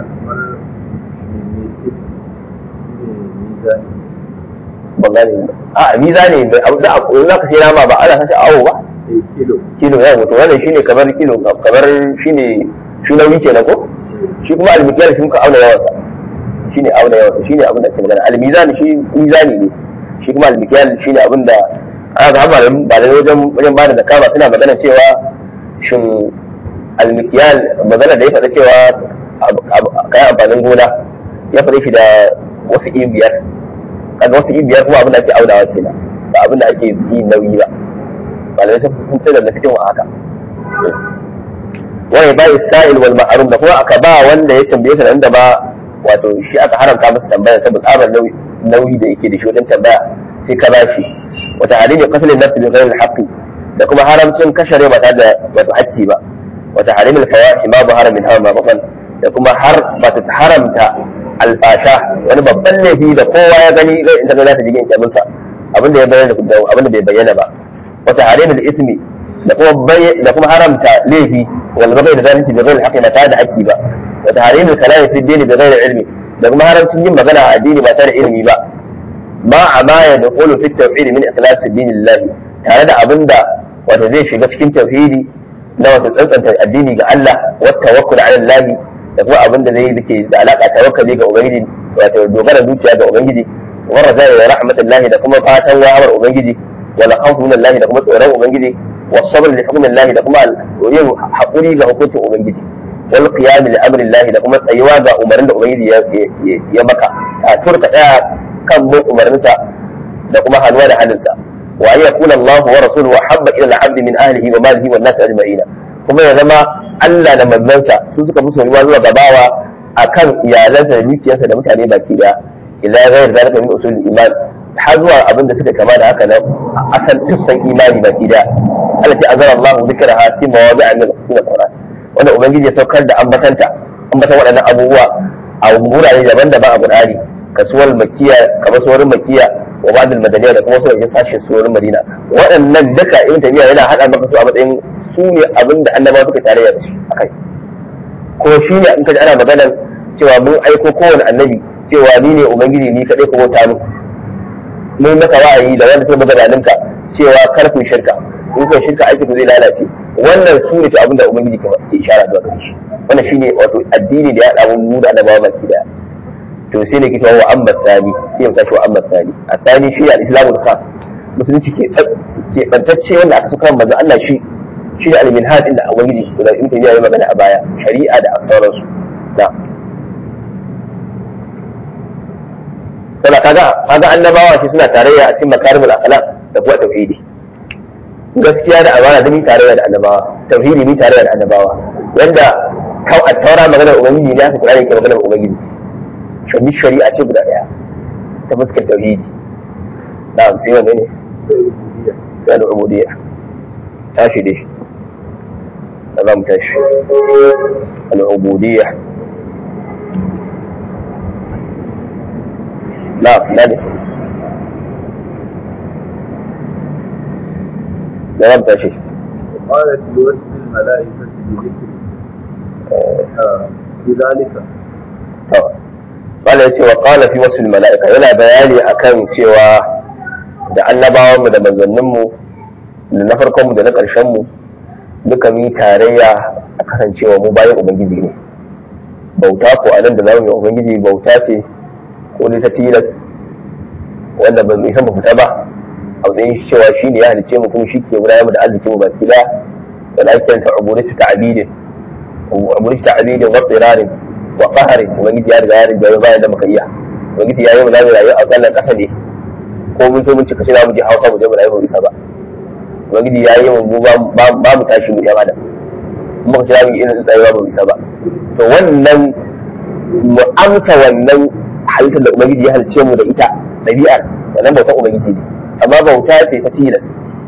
ban gane a mizani da abu da abu za ka sai nama ba ana sashi awo ba kilo kilo ya mutu wannan shine kamar kilo kamar shine shi nauyi kenan ko shi kuma almikiyar shi ka auna yawansa shine auna yawansa shine abin da ake magana almizani shi mizani ne shi kuma almikiyar shine abin da aka ga amma ba da wajen wajen bada zakka ba suna magana cewa shin almikiyar magana da ya faɗa cewa kayan amfanin gona ya faɗa shi da wasu biyar kaga wasu biyar kuma abin da ake aunawa kenan ba abin da ake yi nauyi ba malamai sun sun tsaya da cikin haka wani ba sa'il wal ma'arum da kuma aka ba wanda ya tambaye sa da ba wato shi aka haramta masa tambaya saboda tsabar nauyi da yake da shi wajen tambaya sai ka bashi wata halin qatlin nafsi bi ghairi al da kuma haramcin kashe rai ba tare da wato hakki ba wata halin al-fawahish ma zahara min hawa ma batan da kuma har ba ta haramta alfasha wani babban laifi da kowa ya gani zai in ta ga za ta jigin kyamunsa abinda ya bayyana da abinda bai bayyana ba wata harimul ismi da kuma da kuma haramta laifi wal bagai da zalunci da ghairi haqqi ba tare da haƙƙi ba wata harimul kalami fi dini da ghairi ilmi da kuma haramcin yin magana a addini ba tare da ilimi ba ma a baya da qulu fi tawhid min ikhlas dinillahi tare da abinda wata zai shiga cikin tauhidi na wata tsantsanta addini ga Allah wa tawakkul ala Allah da kuma abin da zai yi da alaka tawakkali ga ubangiji wato dogara zuciya ga ubangiji wa raja da rahmatullahi da kuma fatan wa'amar ubangiji wa la khawfu min Allah da kuma tsoron ubangiji wa sabr li hukmi Allah da kuma yin hakuri ga hukuncin ubangiji wal qiyam li amri Allah da kuma tsayuwa ga umarnin da ubangiji ya maka a turka daya kan bin umarninsa da kuma hannuwa da hannunsa wa an yakuna Allah wa rasuluhu habba ila al-abd min ahlihi wa malihi wan nas ajma'in kuma ya zama Allah da manzansa su suka fi soyuwa zuwa gabawa akan iyalansa da dukiyarsa da mutane baki daya ila ghayr zalika min usul iman har zuwa abin da suka kama da haka nan asal tussan imani baki da Allah ce azara Allah zikraha fi mawadi'a min al-Qur'an wanda ubangiji ya saukar da ambatanta ambatan waɗannan abubuwa a wurare daban-daban a Qur'ani kasuwar makiya kamar suwarin makiya wa ba'dul madaniya da kuma suwarin sashen suwarin madina waɗannan duka ibn tabiya yana hada maka su a matsayin su ne abin da annabawa suka tarayya da shi akai ko shi ne in ka ji ana maganar cewa mun aiko kowane annabi cewa ni ne ubangiji ni kadai ko bauta mu mun maka wa'ayi da wanda sai buga dalinka cewa kar ku shirka in ku shirka aiki ku zai lalace wannan su ne abin da ubangiji ke ishara zuwa gare shi wannan shine wato addini da ya haɗa mu da annabawa baki daya to sai ne kike wa amma tsani sai mu tashi wa amma tsani a tsani shi al-islamu khas musulunci ke ke bantacce wanda aka suka manzo Allah shi shi da al-minhaj inda ubangiji da in ta yi magana a baya shari'a da sauransu da kana kaga kaga annabawa shi suna tarayya a cikin makarimul akhlaq da kuma tauhidi gaskiya da amana da ni tarayya da annabawa tauhidi ni tarayya da annabawa yanda kau a taura maganar ubangiji ne aka kula da ke maganar ubangiji shani shari'a ce guda daya ta fuskar tauhidi na sai wanne ne sai da ubudiyya tashi dai da za mu tashi al-ubudiyya na na ne da za mu tashi قالت لوجه الملائكة بذكر آه، بذلك Bala ya ce wa ƙala fi wasu mala'ika yana bayani akan cewa da annabawanmu da manzanninmu da na farkonmu da na ƙarshenmu duka mu yi tarayya a kasancewa mu bayan Ubangiji ne. Bauta ko a nan da zamu yi Ubangiji bauta ce ko ta tilas wanda ba mu isa mu fita ba a matsayin shi cewa shi ne ya halicce mu kuma shi ke gudanar da arzikin mu baki ɗaya wanda ake kiranta ubudatu ta'abidin ubudatu ta'abidin wa tsirarin wa qaharin ubangiji ya riga ya riga ya bayar da muka iya ubangiji ya yi mu zamu rayu a kallon ƙasa ne ko mun so mun cika shi za mu je hausa mu je mu rayu mu isa ba ubangiji ya yi mu ba mu tashi mu yan adam mu ka ci mu irin tsayewa ba mu isa ba to wannan mu amsa wannan halittar da ubangiji ya halice mu da ita ɗabi'ar wannan bautar ubangiji ne amma bauta ce ta tilas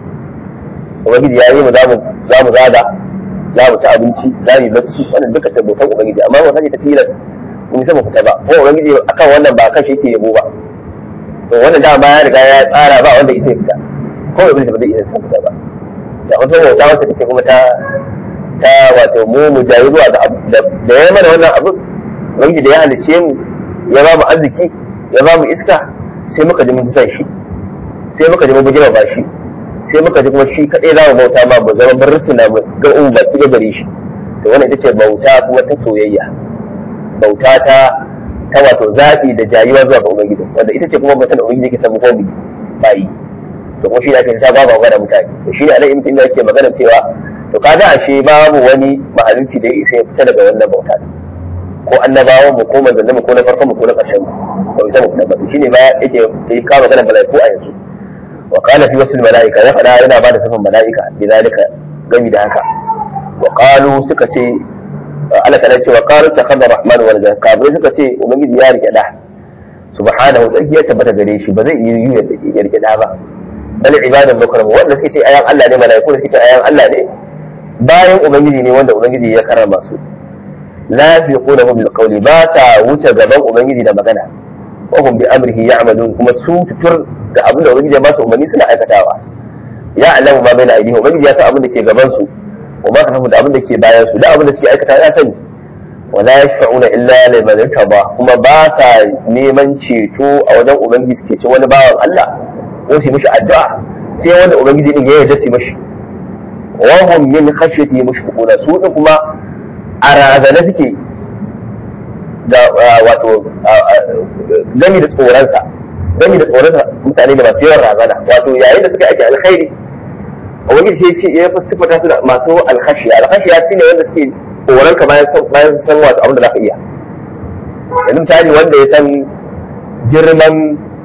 ubangiji ya yi mu za mu zaga za mu ci abinci za mu yi bacci wannan duka ta bautar ubangiji amma bauta ce ta tilas mun isa mu fita ba ko ubangiji akan wannan ba kan shi yake yabo ba to wannan da ba ya riga ya tsara ba wanda isa ya fita ko iblis ba zai iya san fita ba da wata bauta wacce take kuma ta ta wato mu mu jayi zuwa ga abu da ya mana wannan abu ubangiji da ya halice mu ya ba mu arziki ya ba mu iska sai muka ji mun san shi sai muka ji mun bujima ba shi sai muka ji kuma shi kadai za mu bauta ma mu zama bar rusuna mu ga umu baki da gare shi to wannan ita ce bauta kuma ta soyayya bauta ta ta wato zaɓi da jayuwa zuwa ga ubangiji wanda ita ce kuma mutum da ubangiji ke samu hobi bayi to kuma shi ne ake ta ba ba da mutane to shi ne anan ibn taymiya yake magana cewa to kaga ashe babu wani mahaluki da ya isa ya fita daga wannan bauta ko annabawan mu ko manzannin mu ko na farkon mu ko na ƙarshen mu ba bisa mu fita ba shi ne ba yake yake kawo magana mala'iku a yanzu wa qala fi wasl mala'ika ya fada yana ba da sifan mala'ika bi zalika gami da haka wa qalu suka ce Allah ta ce wa qalu takhadha rahman wal kafirai suka ce ubangiji ya rike da subhanahu tsarki ya tabbata gare shi ba zai yi ya rike da ba bal ibadan mukram wanda suke ce ayan Allah ne malaiku da suke ce ayan Allah ne bayan ubangiji ne wanda ubangiji ya karrama su la yaqulahu bil qawli ba ta wuce gaban ubangiji da magana wa hum bi amrihi ya'malun kuma su tutur da abin da ubangiji ya ba su umarni suna aikatawa ya alamu ma bai na aidihim ubangiji ya san abin da ke gaban su wa ma kafafu da abin da ke bayan su da abin da suke aikata ya sani wa la yashfa'una illa liman irtaba kuma ba sa neman ceto a wajen ubangiji su ceci wani bawan Allah ko su mishi addu'a sai wanda ubangiji din ya yarda su mishi wa hum min khashyati mushfiquna su din kuma a razana suke da wato gami da tsoronsa gami da tsoronsa mutane da masu yawan razana wato yayin da suka ake alkhairi ubangiji sai ce ya fi sifata su da masu alkhashiya alkhashiya shine wanda suke tsoron ka bayan san bayan san wato abin da za ka iya yanzu misali wanda ya san girman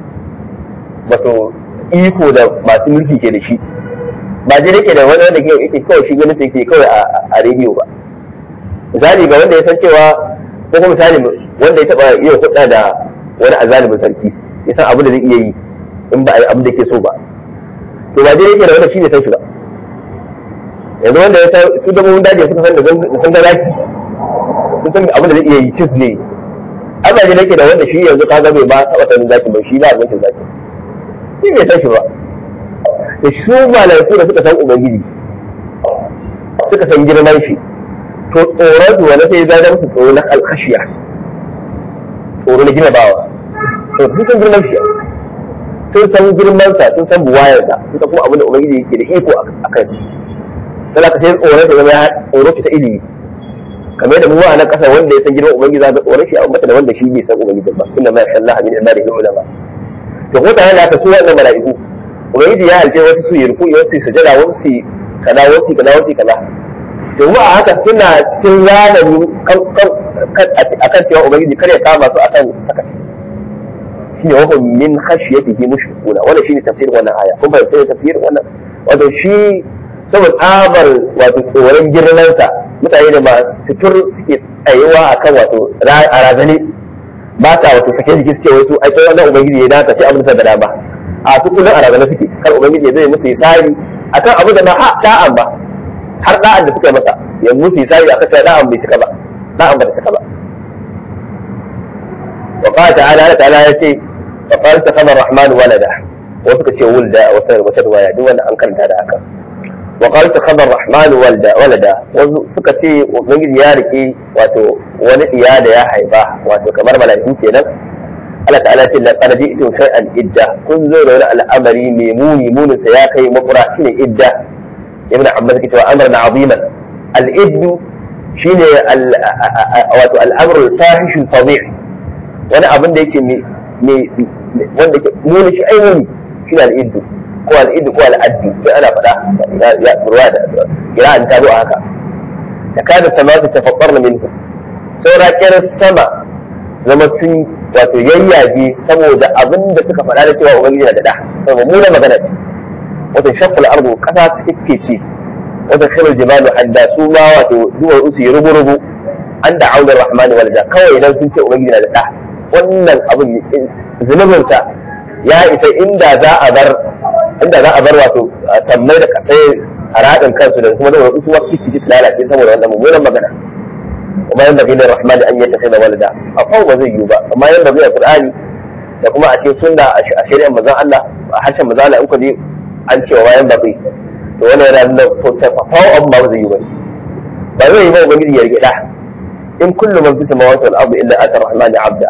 wato iko da masu mulki ke da shi ba je yake da wani wanda yake kawai shi ganin sai ke kawai a rediyo ba misali ga wanda ya san cewa ko kuma misali wanda ya taba iya hudda da wani azalimin sarki ya san abin da zai iya yi in ba a yi abin da ke so ba to ba dai yake da wanda shi ne san shi ba yanzu wanda ya san su dabbobin daji suka san da sun ga zaki sun san abin da zai iya yi cin su ne ai ba dai yake da wanda shi yanzu ka ga bai ba taɓa sanin zaki ba shi ba a zaki zaki shi bai san shi ba da su malaiku da suka san ubangiji suka san girman shi to tsoron su wani sai ya zama musu tsoro na alkashiya tsoro na gina bawa to sun san girman shi sun san girman sa sun san buwayar sa sun san kuma abin da ubangiji yake da iko a kan shi sai ka sai tsoron shi zama ya tsoro shi ta ilimi kamar yadda mu a nan kasa wanda ya san girman ubangiji zaka tsoron shi a ummata da wanda shi bai san ubangiji ba inna ma yasha Allah min ibadihi ulama to ko tare da haka su wannan mala'iku ubangiji ya halce wasu su yi ruku wasu su sujada wasu su kaza wasu kaza wasu kaza to mu a haka suna cikin zamani akan cewa ubangiji kare kama su akan sakaci shine wa hum min khashyatihi mushrikuna wannan shine tafsirin wannan aya kun fahimta tafsirin wannan wato shi saboda tsabar wato tsoron girmansa mutane da masu fitur suke tsayuwa akan wato a razane ba ta wato sake jiki suke wasu ai sai wannan ubangiji ya dace sai abin da dama a su kullum a razane suke kar ubangiji ya zai musu isari akan abin da ba a da'an ba har da'an da suka masa ya musu isari akan cewa da'an bai cika ba da'an ba ta cika ba wa qala ta'ala Allah ta'ala ya ce fa qala takhadha ar-rahman walada wasu ka ce wulda a wata wata riwaya duk wannan an karanta da haka wa qala takhadha ar-rahman walada walada wasu suka ce ubangiji ya rike wato wani iya da ya haifa wato kamar mala'iku kenan Allah ta'ala ce la qad ji'tu shay'an idda kun zo da wani al'amari mai muni munin sa ya kai makura shine idda ibn abbas ke cewa amrun aziman al-iddu shine wato al-amr al-fahish al-fadih wani abin da yake mai wanda ke muni shi ai muni shine al-iddu ko al-iddu ko al-addu sai ana faɗa ya ruwa da kira'an ta zo haka takadu samatu tafaqqarna minhu saura kiran sama zama sun wato yayyage saboda abin da suka faɗa da cewa ubangiji na da da saboda mu magana ce wato shaqqal ardu kasa suke ce wato shirul jibalu hadda su ma wato duwar usu yi rugu rugu an da aunar rahmani walda kawai idan sun ce ubangiji na da da wannan abin zunubin sa ya isa inda za a bar inda za a bar wato sammai da kasai a raɗin kansu da kuma duwar usu wasu kici su lalace saboda wannan mummunan magana وما ينبغي للرحمن ان يتخذ ولدا اقوم ba zai yiwu ba amma yanbaghi a qur'ani da kuma a cikin sunna a shari'ar manzon Allah a harshen manzon Allah in ku ji an ce wa yanbaghi to wannan yana nuna to tafawo abu ba zai yiwu ba ba zai yi ba ubangiji ya rike da in kullu man fi samawati wal ardi illa ata rahmani abda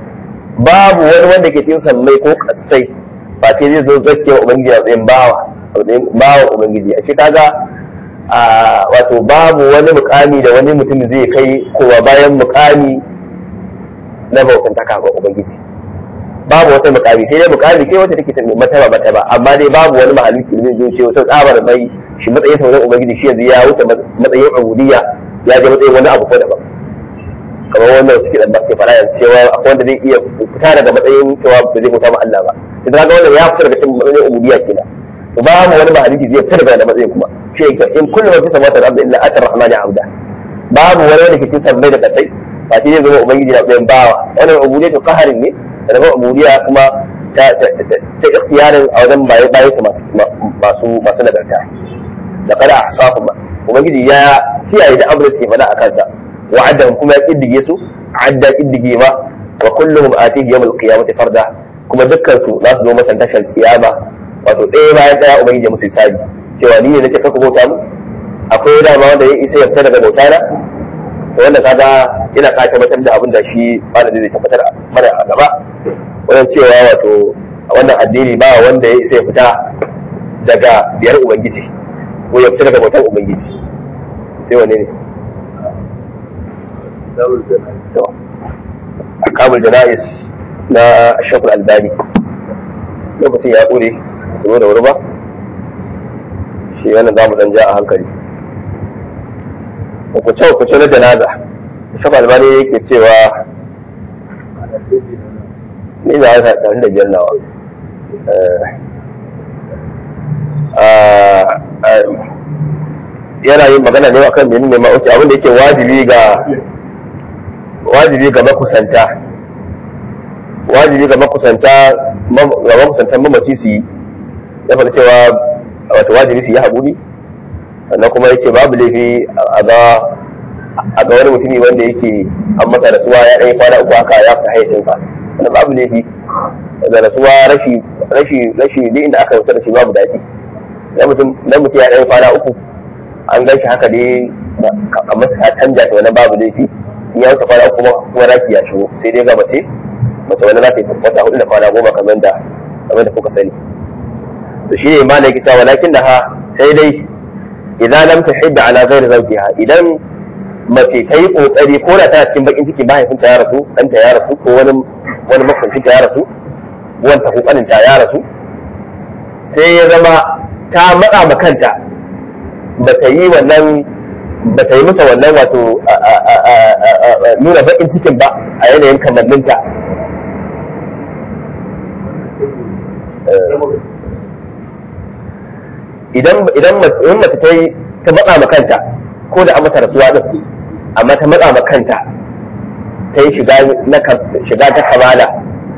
babu wani wanda ke cikin sammai ko kasai ba sai zai zo zakke wa ubangiji a tsayin bawa bawa ubangiji a ce kaga a wato babu wani mukami da wani mutum zai kai kowa bayan mukami na bautantaka ga ubangiji babu wata mukami sai dai mukami ce wata take mataba mataba amma dai babu wani mahaluki da zai ce wata tsabar mai shi matsayin sauran ubangiji shi yanzu ya wuce matsayin ubudiyya ya je matsayin wani abu ko daban kamar wannan suke da ke fara yanzu cewa akwai wanda zai iya fita daga matsayin cewa ba zai bauta ma Allah ba idan ga wannan ya fita daga cikin matsayin ubudiyya kenan babu wani mahaluki zai fita daga matsayin kuma shi in kullu ma fi samawati wal ardi illa ata rahmani abda babu wani wanda ke cikin sammai da kasai ba shi zai zama ubangiji na tsayin bawa wannan ubudiyya to qaharin ne da zama ubudiyya kuma ta ta ikhtiyarin a wajen baye baye su masu masu nagarta da kada ahsafu ba ubangiji ya kiyaye da abin da suke faɗa a kansa wa'adan kuma ya kiddige su adda kiddige ma wa kulluhum atihi yawm al-qiyamati farda kuma dukkan su za su zo masa tashar kiyama wato ɗaya bayan ɗaya ubangiji musu hisabi cewa ni ne nake kaka bauta mu akwai dama wanda ya isa ya fita daga bauta na to wanda kaga ina ka tabbatar da abin da shi malami zai tabbatar mana a gaba wannan cewa wato wannan addini ba wanda ya isa ya fita daga biyar ubangiji ko ya fita daga bautan ubangiji sai wanne ne to akamul jana'is na shakul albani lokacin ya ƙure zo da wuri ba shi wannan za mu dan ja a hankali hukuce hukuce na janaza shafa albani yake cewa ni da haka ɗari da biyar nawa yana yin magana ne akan menene ne ma'uci abin da yake wajibi ga wajibi ga makusanta wajibi ga makusanta ga makusantan mamaci su yi ya faɗi cewa wato wajibi su yi haƙuri sannan kuma yake babu laifi a ga a ga wani mutumi wanda yake an masa rasuwa ya ɗaya kwana uku haka ya fi hayyacinsa wannan babu laifi da rasuwa rashi rashi rashi duk inda aka wuce da shi babu daɗi idan mutum idan mutum ya ɗaya kwana uku an gan shi haka dai a masa ya canja ta wani babu laifi in ya wuce kwana uku kuma kuma raki ya shigo sai dai ga mace mace wani za ta yi wata hudu da kwana goma kamar da kamar da kuka sani to shi ne ma na kita walakin da ha sai dai idan lam tahidda ala ghairi zawjiha idan mace ta yi kokari ko da tana cikin bakin ciki mahaifinta ya rasu ɗanta ya rasu ko wani wani makwancinta ya rasu wanta ko kaninta ya rasu sai ya zama ta matsa ma kanta ba ta yi wannan ba ta yi masa wannan wato nuna bakin cikin ba a yanayin kamanninta idan idan mace ta yi ta matsa ma kanta ko da an mata rasuwa din amma ta matsa ma kanta ta yi shiga ta kamala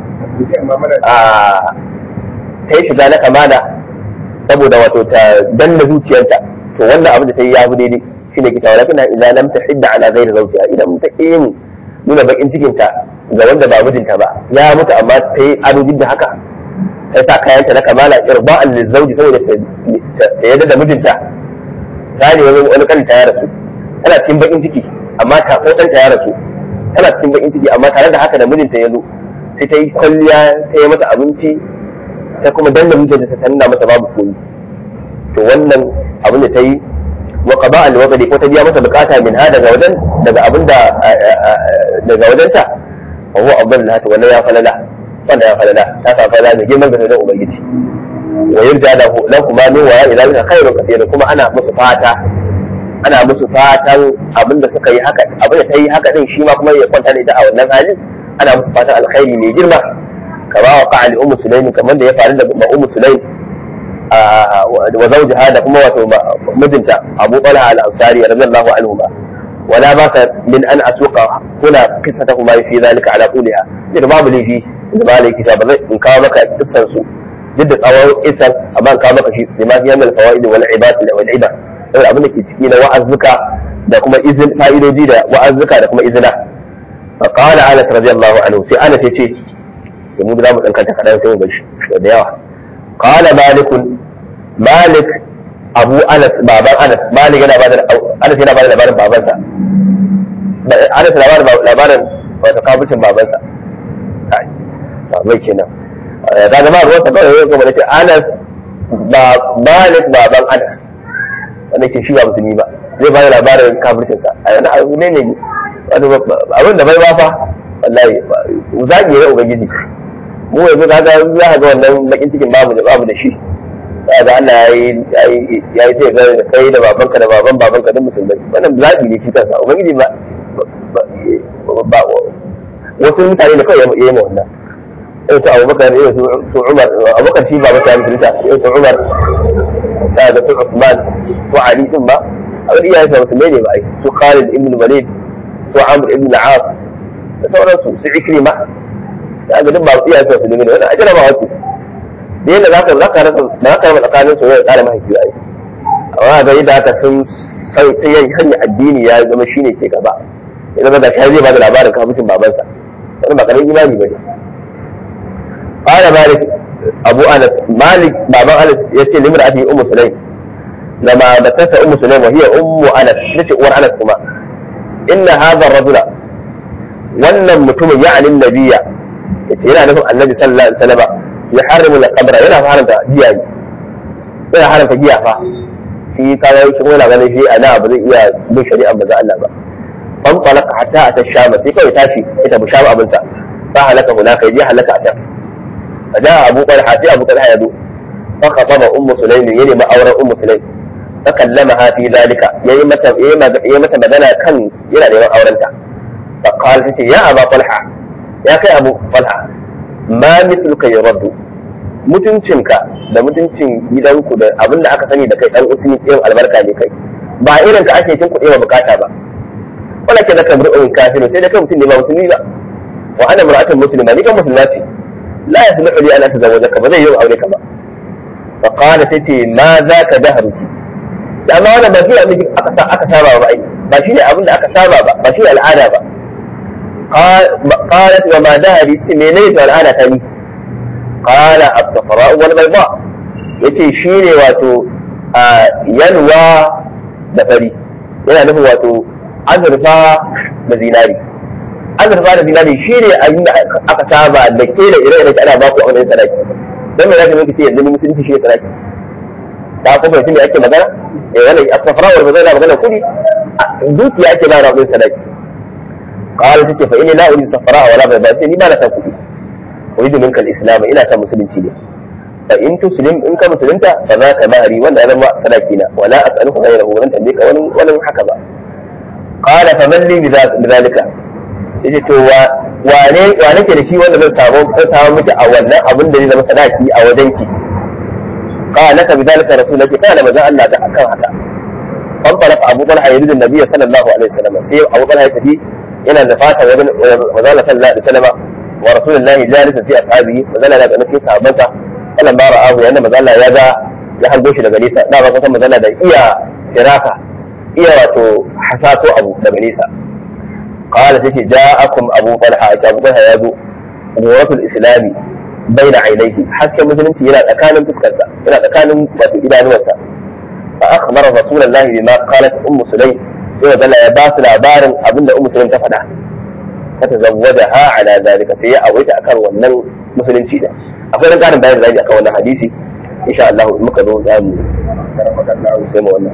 ta yi shiga na kamala saboda wato ta danna zuciyarta to wannan abin da ta yi ya fi daidai shi ne kita walakin idan lam ta hidda ala ghairi zawjiha idan ta yin nuna bakin cikin ta ga wanda ba mijinta ba ya mutu amma ta yi ado da haka ta sa kayanta na kamala irba'an lizawji saboda ta yadda da mijinta ta ne wani kanta ya rasu tana cikin bakin ciki amma ta ko ɗanta ya rasu tana cikin bakin ciki amma tare da haka da mijinta ya zo sai ta yi kwalliya ta yi masa abinci ta kuma danna mijinta ta nuna masa babu koyi to wannan abin da ta yi wa qada al waqdi ko ta biya masa bukata min ha daga wajen daga abin da daga wajenta fa huwa afdal laha to wannan ya falala wannan ya falala ta sa falala da girman da ubangiji wa yarda lahu lahu ma min wa ila zalika khairu kathir kuma ana musu fata ana musu fatan abin da suka yi haka abin da ta yi haka din shi ma kuma ya kwanta da ita a wannan halin ana musu fatan alkhairi mai girma kama wa qa'ali ummu sulaim kamar da ya faru da ummu sulaim wa zawjaha da kuma wato mijinta Abu Talha al-Ansari radiyallahu anhu ba wala ba ka min an asuqa kuna qissatahuma fi zalika ala quliha da babu lifi da maliki ba zai in kawo maka kissan su duk da tsawon kissan amma in kawo maka shi bima fi yamal fawaid wal ibad wal ibad saboda abin da ke ciki na wa'azzuka da kuma izin fa'idoji da wa'azzuka da kuma izina fa qala anas radiyallahu anhu sai anas yace da mu da mu dan kanta kadan sai mu bar shi da yawa qala malik malik abu anas baban anas malik yana bada anas yana bada labarin babansa anas yana bada labarin wato kabucin babansa kai babai kenan da ga ma ruwan sa kawai ya kuma ce anas ba malik baban anas wanda ke shi ba musulmi ba zai ba da labarin kafircinsa a yana abu ne ne abin da bai ba fa wallahi zagi ne ubangiji mu yanzu ka ga za ka ga wannan bakin cikin babu da babu da shi za ga Allah ya yi ya yi sai ga kai da babanka da baban babanka da musulmai wannan zagi ne shi kansa ubangiji ba ba wasu mutane da kawai ya yi ma wannan irin su abubakar irin su umar abubakar shi ba mutane musulunta irin su umar da da su Uthman su Ali din ba a wani iyayen sa musulmai ne ba ai su Khalid ibn Walid su Amr ibn al-As da sauransu su Ikrima da ga duk ba iyayen sa musulmai ne wannan ajira ba wasu da yadda zaka zaka rasa da zaka rasa tsakanin su da tsara mahaifi ai amma ga yadda aka sun sai sai yayi hanya addini ya zama shine ke gaba ya zama da kai zai ba da labarin kafin babansa wannan ba karamin imani bane قال مالك abu anas malik baban anas ya ce limar ati ummu sulaim lama da kasa ummu sulaim wa hiya ummu anas nace uwar anas kuma inna hadha ar-rajula wannan mutumin ya anin nabiyya yace yana nufin annabi sallallahu alaihi wasallam ya harimu al-qabra yana haramta giya yana haramta giya fa shi kaga shi kuma yana ganin shi ana ba zai iya bin shari'a ba za Allah ba fan talaka hatta ata shama sai kawai tashi ita bu shama abinsa fa halaka hunaka yaje halaka a can فجاء أبو طلحة في أبو طلحة يدو فخطب أم سليم يلي ما أورى أم سليم فكلمها في ذلك يا متى بدنا كان يلا لما أورنتا فقال يا أبا طلحة يا كي أبو طلحة ما مثلك يرد mutuncinka da mutuncin gidanku da abin da aka sani da kai dan usmi ɗin albarka ne kai ba irin ka ake cin kuɗi ba bukata ba wala ke da kamar in kafiru sai da kai mutum ne ba musulmi ba wa ana mar'atun muslima ni kan musulma ce la yasluhu li an atazawwajaka ba zai yi aure ka ba fa qala tace ma za ka dahruki amma wannan ba shi abin aka aka saba ba ai ba shi ne abin da aka saba ba ba shi ne al'ada ba qalat wa ma dahri ce menene to al'ada ta ni qala as-safra wal bayda yace shi ne wato yalwa da fari yana nufin wato azurfa da zinari azurfa da zinari shi ne abin da aka saba da ke da ire-ire ana ba ku a wani sadaki don me za ka minka ce yanzu musulunci shi ne sadaki ta kuma mutum da ake magana eh wannan as-safra wal bayda magana kudi dukiya ake ba rabin sadaki qala tace fa inni la uridu safara wala bayda sai ni ba na san kudi uridu minka al-islam ina san musulunci ne fa in tuslim in ka musulunta fa za ka mahari wanda ya zama sadaki na wala as'aluka ghayrahu wannan tambaye ka wani wani haka ba qala fa man li bidhalika yace to wa wane wane ke da shi wanda zan samu zan samu miki a wannan abin da zai zama sadaki a wajen ki qala laka bidhalika rasulullahi kana manzon Allah ta akan haka فانطلق ابو طلحه يريد النبي صلى الله عليه وسلم سي ابو طلحه يتفي الى النفاق وزال صلى الله عليه وسلم ورسول الله جالسا في اصحابه وزال لا بأن في صحابته فلما رآه لأن مزال يا ذا ya hango shi daga nesa da ba kusan mazala da iya firasa iya wato hasato abu daga nesa qala take ja'akum abu talha ita abu talha yazo ghuratul islami baina ainihi hasken musulunci yana tsakanin fuskarsa yana tsakanin wato idanuwarsa فأخبر رسول الله بما قالت أم سليم سوى ذلا يباس العبار أبن أم سليم تفدا فتزوجها على ذلك سيئة أويت أكر ونن مسلم شيدا أقول أن كان بين ذلك أكون حديثي إن شاء الله مكذو زام سيما wannan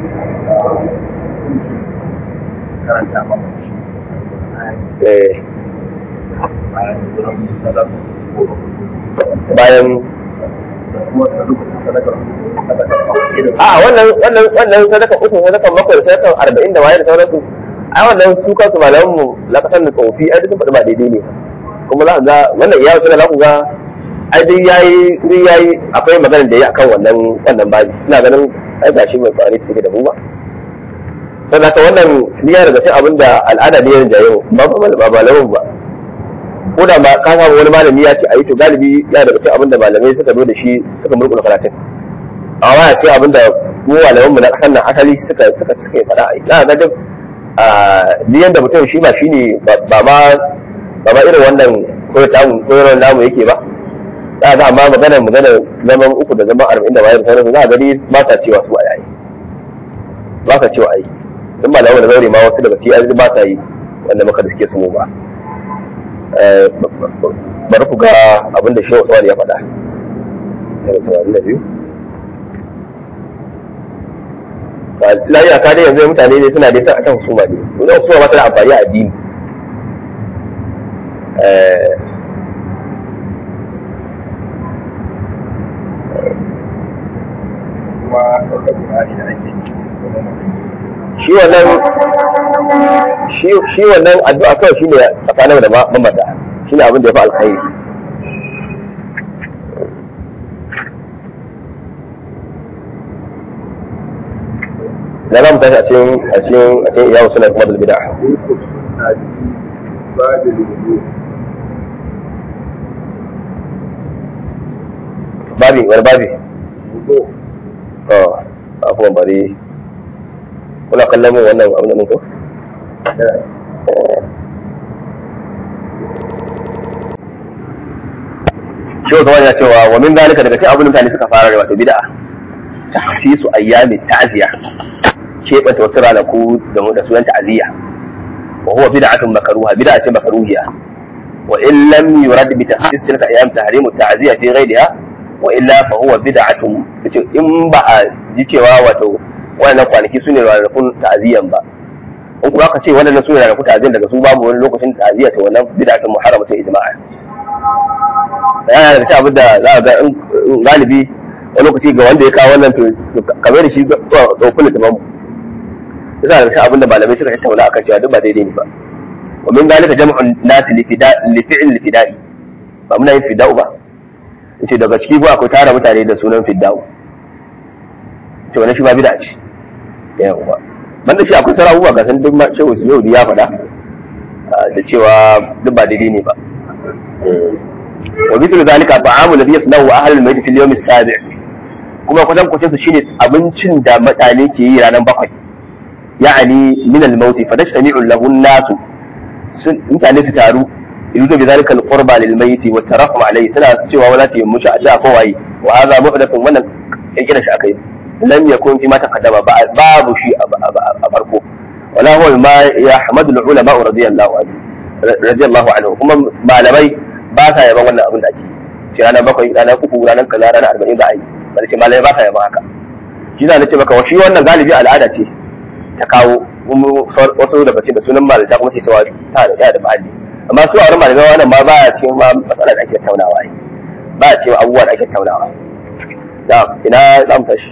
karanta mamaci eh bayan wurin sadaka bayan da kuma lokacin sadakar sadakar irin a wannan wannan wannan sadaka uku sadakan bakwai da sadakan arba'in da waye da sauransu a wannan su kansu malaman mu lakatan da tsofi ai duk sun faɗi ba daidai ne kuma za ka ga wannan iya wasu za ku ga ai duk yayi duk yayi akwai maganar da yayi akan wannan wannan babi ina ganin ai gashi mai fani take da mu ba sai haka wannan niyya daga cikin abin da al'ada ne ya jaye mu ba ba ba malamin ba ko da ba ka samu wani malami ya ce ayi to galibi ya daga cikin abin da malamai suka zo da shi suka murƙula karatun amma ya ce abin da mu malaman mu na kasan nan asali suka suka suka yi fada ai ga duk a diyan da mutum shi ba shine ba ma ba ma irin wannan koyarwa koyarwa namu yake ba za ga amma magana magana zaman uku da zaman arba'in da bayan sauransu za a gani ba sa cewa su a yayi ba sa cewa ai in ba da wani zaure ma wasu daga cikin ba sa yi wanda muka da suke su ba bari ku ga abin da shehu Usman ya faɗa yana tamanin da biyu lafiya ka dai yanzu mutane ne suna dai san akan husuma ne wani husuma ba ta da amfani a addini kuma ɗaukar Qur'ani da ake yi kuma mutum shi wannan shi shi wannan addu'a kawai shine tsakanin da mamata shine abin da ya fi alkhairi da za mu tashi a cikin a cikin a cikin iyawu suna kuma da bid'a باب الوضوء babi wani babi وضوء to afuwan bari kuna kallon mun wannan abin nan ko shi wata wani ya cewa wa min zalika daga cikin abin da mutane suka fara da wato bid'a tahsisu ayyami ta'ziya keɓanta wasu ranaku da da sunan ta'ziya wa huwa bid'atun makruha bid'a ce makruhiya wa in lam yurad bi tahsis tilka ayyam tahrimu ta'ziya fi ghayriha wa illa fa huwa bid'atun yace in ba a ji cewa wato wannan kwanaki sune ranakun ta'ziyan ba in kuma aka ce wannan sune ranakun ta'ziyan daga su babu wani lokacin ta'ziya to wannan bid'atun muharramatun ijma'a yana da abin da za a ga in galibi wani lokaci ga wanda ya kawo wannan to kamar da shi tsofin da tamam yasa da shi abin da malamai suka tattauna akan cewa duk ba daidai ne ba wa min zalika jam'un nasi li fi'l fida'i ba muna yin fida'u ba yace daga ciki ko akwai tara mutane da sunan fida'u to wannan shi ba bid'a ce yawa banda shi akwai sauran abubuwa ga san duk ma shehu yau ya faɗa da cewa duk ba daidai ne ba wa mithlu zalika ta'amu alladhi yasnahu ahlul mayt fil yawm as-sabi' kuma kusan kucin su shine abincin da mutane ke yi ranar bakwai ya'ani min al-maut fa tashtami'u lahu an-nasu mutane su taru yuzu bi zalika al-qurba lil mayt wa tarahum alayhi suna cewa wala ta yi mushi a ko waye wa hadha muhdathun wannan kirkira shi akai lam yakun fi ma taqaddama babu shi a farko wala huwa ma yahmadu al-ulama radiyallahu anhu radiyallahu anhu kuma malamai ba sa yaban wannan abin da ake ce ranar bakwai ranar uku ranar kaza ranar arba'in za a yi bari ce malamai ba sa yaban haka shi na ce maka shi wannan galibi al'ada ce ta kawo wasu daga cikin da sunan malata kuma sai cewa ta da da mahalli amma su a wurin malamai wannan ma ba a cikin ma matsala da ake taunawa ne ba a cikin abubuwa da ake taunawa da ina za mu tashi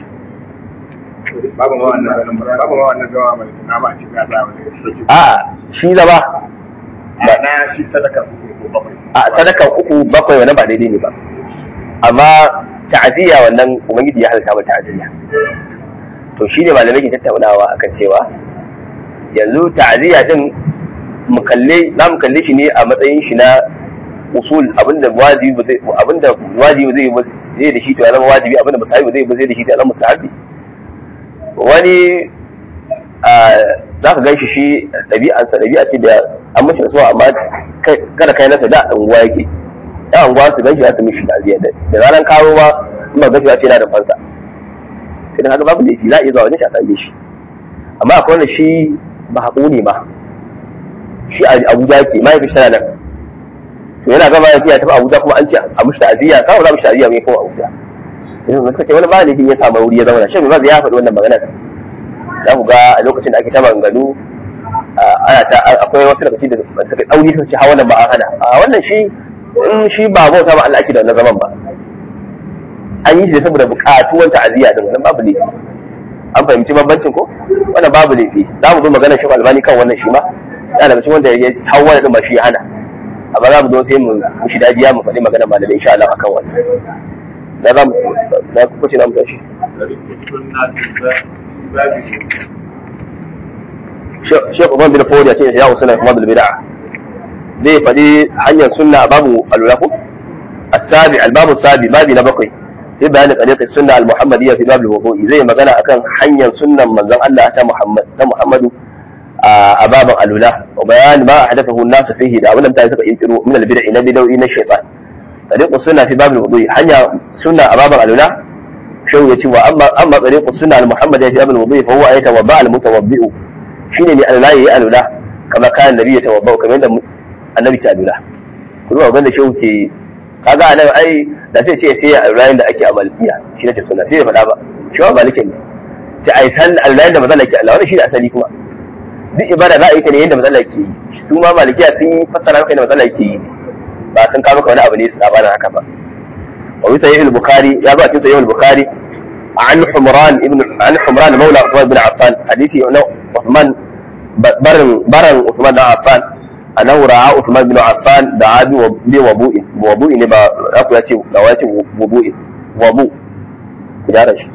babu ma wannan babu ma wannan gawa mai na ba ci ga da wani a shi zaba na shi sadaka uku ko bakwai a sadakan uku bakwai wannan ba daidai ne ba amma ta'aziyya wannan ubangiji ya halitta ba ta'aziyya to shi ne malamai ke tattaunawa akan cewa yanzu ta'aziyya din mu kalle za mu kalle shi ne a matsayin shi na usul abinda wajibi ba zai abinda wajibi zai zai da shi to ya zama wajibi abinda musahabi zai ba zai da shi to ya zama musahabi wani za ka ganshi shi ɗabi'ansa ɗabi'a ce da an mashi rasuwa amma kada kai nasa da unguwa yake ya unguwa su ganshi za su mishi ta'aziyya da ranar kawo ma in ba gashi ce yana da fansa sai da haka babu laifi za a iya zuwa wajen shi a same shi amma akwai wanda shi ba haƙo ne ma shi a abuja ke mahaifin shi nan to yana gama ya tafi abuja kuma an ce a mushi ta'aziyya kawo za mu shi ta'aziyya mai kuma abuja yanzu suka ce wani ba laifin ya samu wuri ya zauna shi ba ya faɗi wannan maganar za ku ga a lokacin da ake ta maganganu ana ta akwai wasu daga cikin da suka ɗauri suka ce ha wannan ba a hana a wannan shi in shi ba bauta ba Allah ake da wannan zaman ba an yi shi saboda buƙatuwan ta'aziyya din wannan babu laifi an fahimci bambancin ko wannan babu laifi za mu zo magana shi albani kan wannan shi ma yana daga cikin wanda ya hawa da ba shi ya hana amma za mu zo sai mu shi dajiya mu faɗi magana malamai insha Allah akan wannan da za mu da kuka ce na mu tashi Sheikh Umar bin Fawd ya ce ya usuna kuma bil bid'a zai faɗi hanyar sunna babu alulaku السابع الباب السابع بابي نبقي في بيان طريق السنة المحمدية في باب الوضوء زي ما قال أكن حنيا سنة من زن الله أتى محمد أتى محمد أباب الأولى وبيان ما أحدثه الناس فيه دا ولم تأتي ينكروا من البدع نبي لو إن الشيطان طريق السنة في باب الوضوء حنيا سنة أباب الأولى شو يتي وأما أما طريق السنة المحمدية في باب الوضوء فهو أن يتوضأ المتوضئ شيني من لا الأولى كما كان النبي يتوضأ كما النبي تألولا كل ما قلنا شو kaga a nan ai da sai ce sai a rayin da ake a malikiya shi ne suna sai ya faɗa ba shi ba malikin ne sai a yi san rayin da mazala ke Allah wannan shi ne asali kuma duk ibada za a yi ta ne yadda mazala ke yi su ma malikiya sun fassara maka yadda mazala ke yi ba sun kawo maka wani abu ne su labarin haka ba wa bi sahih al-bukhari ya ba cikin sahih al-bukhari an humran ibn an humran maula Uthman bin Affan hadisi na Uthman barin baran Uthman bin Affan annahu ra'a Uthman bin Affan da abi bi wabu'in wabu'i ne ba za ku yace ga wace wabu'in wabu ku gyara shi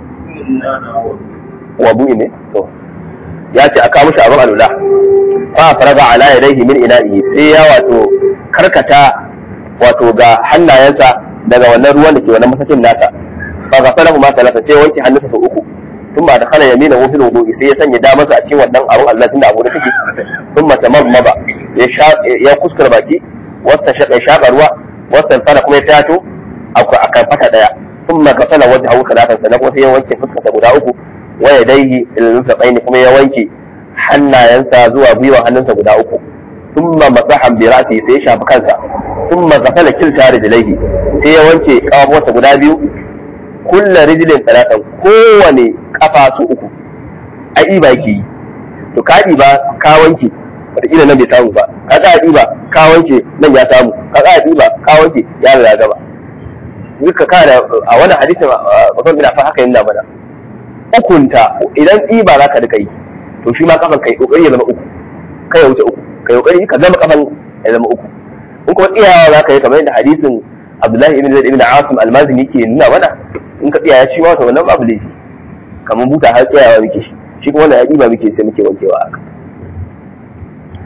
wabu'i ne to ya ce aka mushi abin alula fa faraga ala yadayhi min ina'i sai ya wato karkata wato ga hannayensa daga wannan ruwan da ke wannan masakin nasa fa ga salahu ma talaka sai wanke hannunsa sau uku tun ba da kana yamina wa fil wudu'i sai ya sanya damarsa a cikin wannan abun Allah tunda abu da take tun mata mamma ya kuskura baki wasta shaƙa shaƙa ruwa wasta fara kuma ya tato a kan fata ɗaya sun ma kasala wata hau talatan sannan kuma sai ya wanke fuskarsa guda uku wa ya daihi ilmin tsaini kuma ya wanke hannayensa zuwa gwiwa hannunsa guda uku sun ma masahan bi ra'si sai ya shafi kansa sun ma kasala kilta rijlaihi sai ya wanke kafafuwarsa guda biyu kulla rijlin talatan kowane kafa su uku a iba yake yi to ka ba ka wanke wataƙila nan bai samu ba ka ka ɗiba ka wanke nan ya samu ka ka ɗiba ka wanke ya riga gaba duka ka da a wannan hadisin bakon bin fa haka yana mana ukunta idan ɗiba za ka rika yi to shi ma kafan kai kokari ya zama uku kai ya wuce uku kai kokari ka zama kafan ya zama uku in kuma tsiyawa za ka yi kamar yadda hadisin Abdullahi ibn Zaid ibn Asim al-Mazini ke nuna mana in ka tsiyaya shi ma to wannan babu laifi kamar buta har tsayawa muke shi shi kuma wannan ya ɗiba muke sai muke wankewa haka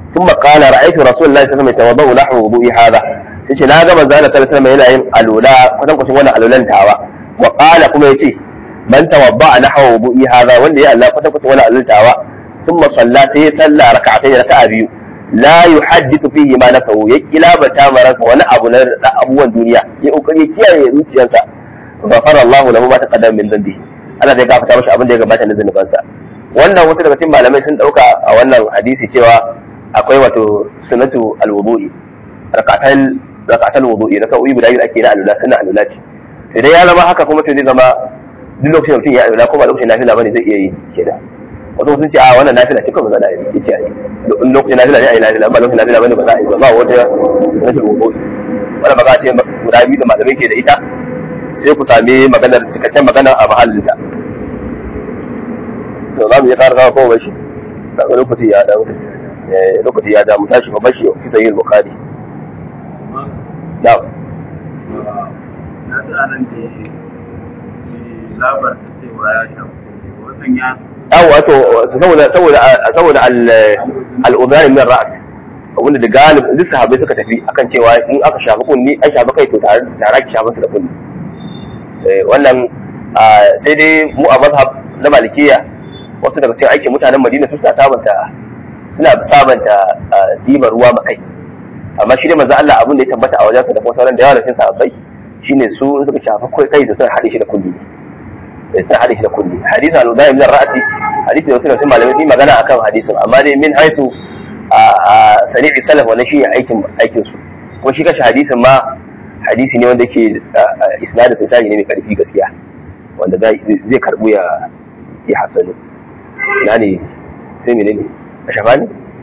ثم قال رأيت رسول الله صلى الله عليه وسلم يتوضأ نحو وضوء هذا sai ce na ga manzo Allah sallallahu alaihi wasallam yana yin alula kwatan kwatan wannan alulan tawa wa qala kuma yace man tawadda nahwa wudu'i hadha wanda ya Allah kwatan kwatan wannan alulan tawa thumma salla sai ya salla rak'atayn raka'a biyu la yuhaddithu fihi ma nafsuhu ya kilabata maransa wani abu na abubuwan duniya ya kokari kiyaye zuciyarsa ghafara Allahu lahu ma taqaddama min dhanbi Allah zai gafarta mashi abin da ya gabata na zunubansa wannan wasu daga cikin malamai sun dauka a wannan hadisi cewa akwai wato sunatu alwudu'i rakatan rakatan wudu'i raka uyi guda biyu ake na alula suna alula ce idan ya zama haka kuma to zai zama duk lokacin da mutum ya alula ko ba lokacin nafila bane zai iya yi kenan wasu sun ce a wannan nafila ce kuma za a yi ce a yi in lokacin nafila ne a yi nafila ba lokacin nafila bane ba za a yi ba ba wata sunatu wudu'i wannan magana ce guda biyu da malamai ke da ita sai ku sami maganar cikakken magana a mahallinta to za mu yi ƙara kawo kowa shi lokaci ya damu lokaci ya damu tashi ba bashi fi sayi bukhari na'am na ji anan da ya labar cewa ya shafi wannan ya yawa wato saboda saboda saboda al'udari min ra'as wanda da galib duk sahabbai suka tafi akan cewa in aka shafi kunni an shafi kai to tare tare ki shafi su da kunni wannan sai dai mu a mazhab na malikiya wasu daga cikin aikin mutanen madina su suna sabanta suna sabanta dibar ruwa makai amma shi ne manzo Allah abin da ya tabbata a wajensa da kuma sauran da yawa da cikin sahabbai shine su in suka shafa kai kai da sun hade shi da kulli da sun hade shi da kulli hadisin al-udai min ra'si hadisi da wasu daga cikin malamai sun magana akan hadisin amma dai min haitu a sani'i salaf wannan shi aikin aikin su kuma shi kashi hadisin ma hadisi ne wanda yake isnadin sai ne mai karfi gaskiya wanda zai karbu ya ya hasanu ina ne sai menene a shafa ne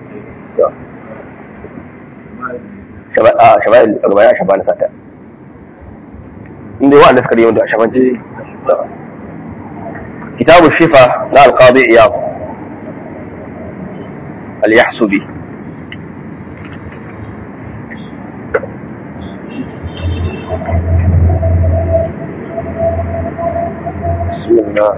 shaba'il a gaba ya shafa na sata inda yawa suka yi wanda a shafan ce kitabu shifa na alqadi iyab al-yahsubi بسم الله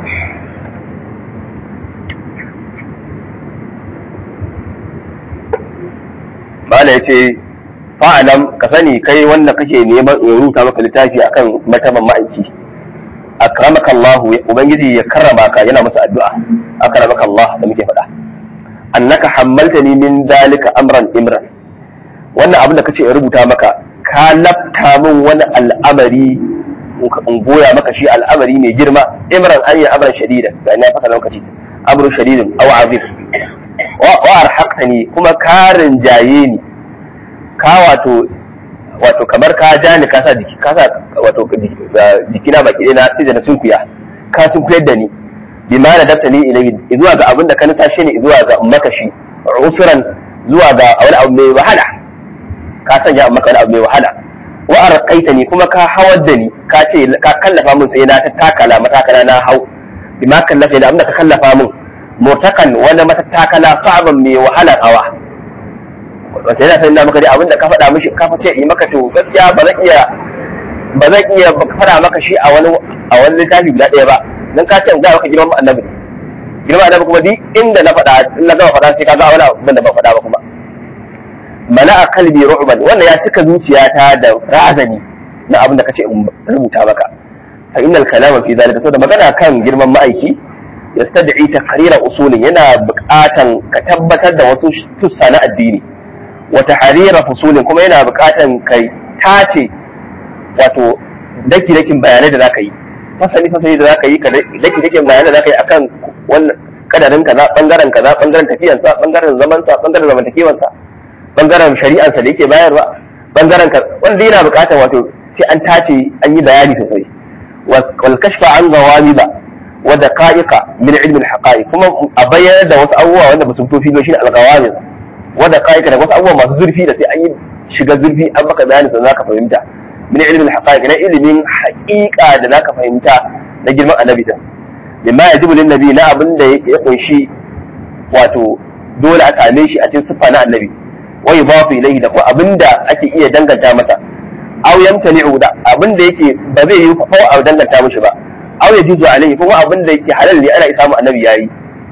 Bala ya ce, fa'alam ka sani kai wanda kake neman in rubuta maka littafi akan mataban ma'aiki. Akramaka Allah Ubangiji ya karrama ka yana masa addu'a. Akramaka Allah da muke faɗa. Annaka hammalta ni min dalika amran imran. Wannan abin da kace in rubuta maka ka lafta min wani al'amari in goya maka shi al'amari mai girma imran an yi amran shadida ga ina fasa lokaci amrun shadidin aw azim wa arhaqtani kuma ka rinjaye ni ka wato wato kamar ka ja ni ka sa jiki ka sa wato jikina baki ɗaya na sai da na sunkuya ka sunkuyar da ni bima na dafta ni ilayhi zuwa ga abin da ka nisa shi ne zuwa ga makashi usuran zuwa ga wani abu mai wahala ka sanya maka wani abu mai wahala wa arqaitani kuma ka hawar da ni ka ce ka kallafa min sai na ta takala matakala na hau bima kallafa da abin da ka kallafa min murtakan wani matattakala sabon mai wahala hawa wata yana sanin maka dai abin da ka faɗa mishi ka ce yi maka to gaskiya ba zan iya ba zan iya faɗa maka shi a wani a wani littafi guda ɗaya ba dan ka ce in ga maka girman annabi girman annabi kuma duk inda na faɗa in na gama faɗa sai ka ga wani abin da ban faɗa ba kuma mana a kalbi ru'ban wannan ya cika zuciyata da razani na abin da kace in rubuta maka fa innal kalama fi zalika saboda magana kan girman ma'aiki yastad'i taqrira usulin yana buƙatan ka tabbatar da wasu tussa na addini wa tahrira fusulin kuma yana buƙatan kai tace wato daki dakin bayanai da zaka yi fasali fasali da zaka yi ka daki dakin bayanai da zaka yi akan wannan kadarin kaza bangaren kaza bangaren tafiyansa bangaren zamansa bangaren zamantakewansa bangaren shari'arsa da yake bayarwa bangaren ka wanda yana bukatar wato sai an tace an yi bayani sosai wal kashfa an gawami ba wa daqa'iqa min ilmi al haqa'iq kuma a bayyana da wasu abubuwa wanda basu fito filo shine al gawami wa daqa'iqa da wasu abubuwa masu zurfi da sai an yi shiga zurfi an maka bayani sannan zaka fahimta min ilmi al haqa'iq na ilimin haqiqa da zaka fahimta na girman annabi da mimma yajibu lin nabi na abin da ya kunshi wato dole a same shi a cikin siffa na annabi wa yudafu ilayhi da kuma abinda ake iya danganta masa aw yamtani'u da abinda yake ba zai yi ko a danganta mishi ba aw yajuzu alayhi kuma abinda yake halal ne ana isa mu annabi yayi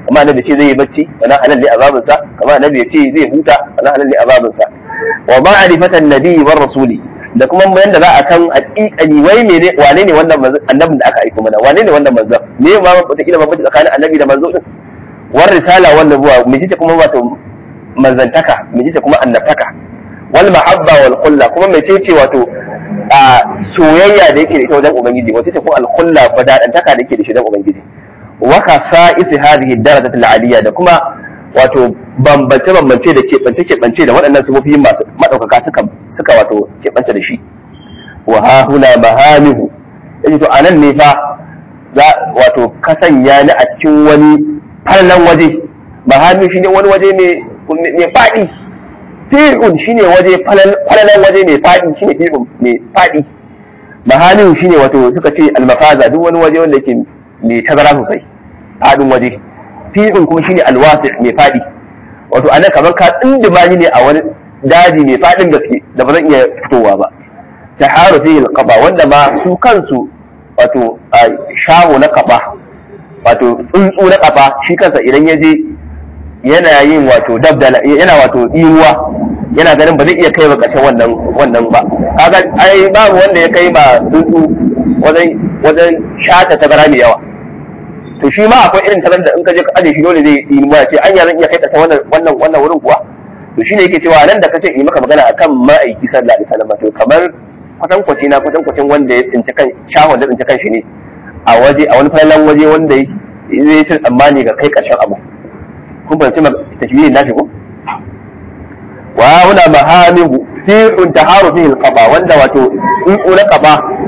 kamar annabi ce zai yi bacci wannan halal ne azabin sa kamar annabi ya ce zai huta wannan halal ne azabin sa wa ma'rifatan nabiyyi war rasuli da kuma yanda za a san haƙiƙani wai mene wane ne wannan manzon annabin da aka aiko mana wane ne wannan manzon me ma wata kila bambanci tsakanin annabi da manzo din war risala wal nubuwa me ce kuma wato manzantaka me ce kuma annabtaka wal mahabba wal qulla kuma me ce wato a soyayya da yake da ita wajen ubangiji wace ce kuma al qulla badadantaka da yake da shi wajen ubangiji wa khasa'is hadhihi darajat al aliyya da kuma wato bambance bambance da keɓance keɓance da waɗannan sufofi masu madaukaka suka suka wato keɓance da shi wa ha huna mahamihu yace to anan ne fa za wato kasanya ni a cikin wani fallan waje mahamihu shine wani waje ne mai faɗi fi'un shine waje falalan waje mai faɗi shine fi'un mai faɗi mahamihu shine wato suka ce almafaza duk wani waje wanda yake mai tazara sosai faɗin waje fi'un kuma shine alwasi mai faɗi wato anan kamar ka tsindimani ne a wani daji mai faɗin gaske da ba zan iya fitowa ba ta haru fihi alqaba wanda ma su kansu wato shaho na kaba wato tsuntsu na kafa shi kansa idan ya je yana yin wato dabdala yana wato iruwa yana ganin ba zai iya kai ba ƙarshen wannan wannan ba kaga ai babu wanda ya kai ma tsuntsu wajen wajen shata tazara mai yawa to shi ma akwai irin tarar da in ka je ka aje shi dole zai yi ma ce anya zan iya kai ƙarshen wannan wannan wannan wurin kuwa to shine yake cewa nan da kace yi maka magana akan ma'aiki sallallahu alaihi wasallam to kamar kwatankwaci na kwatankwacin wanda ya tsinci kan shahon da tsinci kan shi ne a waje a wani falalan waje wanda zai yi tsammani ga kai ƙarshen abu kun fahimci tashbihin nashi ko wa huna mahamihu fi taharu fihi alqaba wanda wato tsuntsu na qaba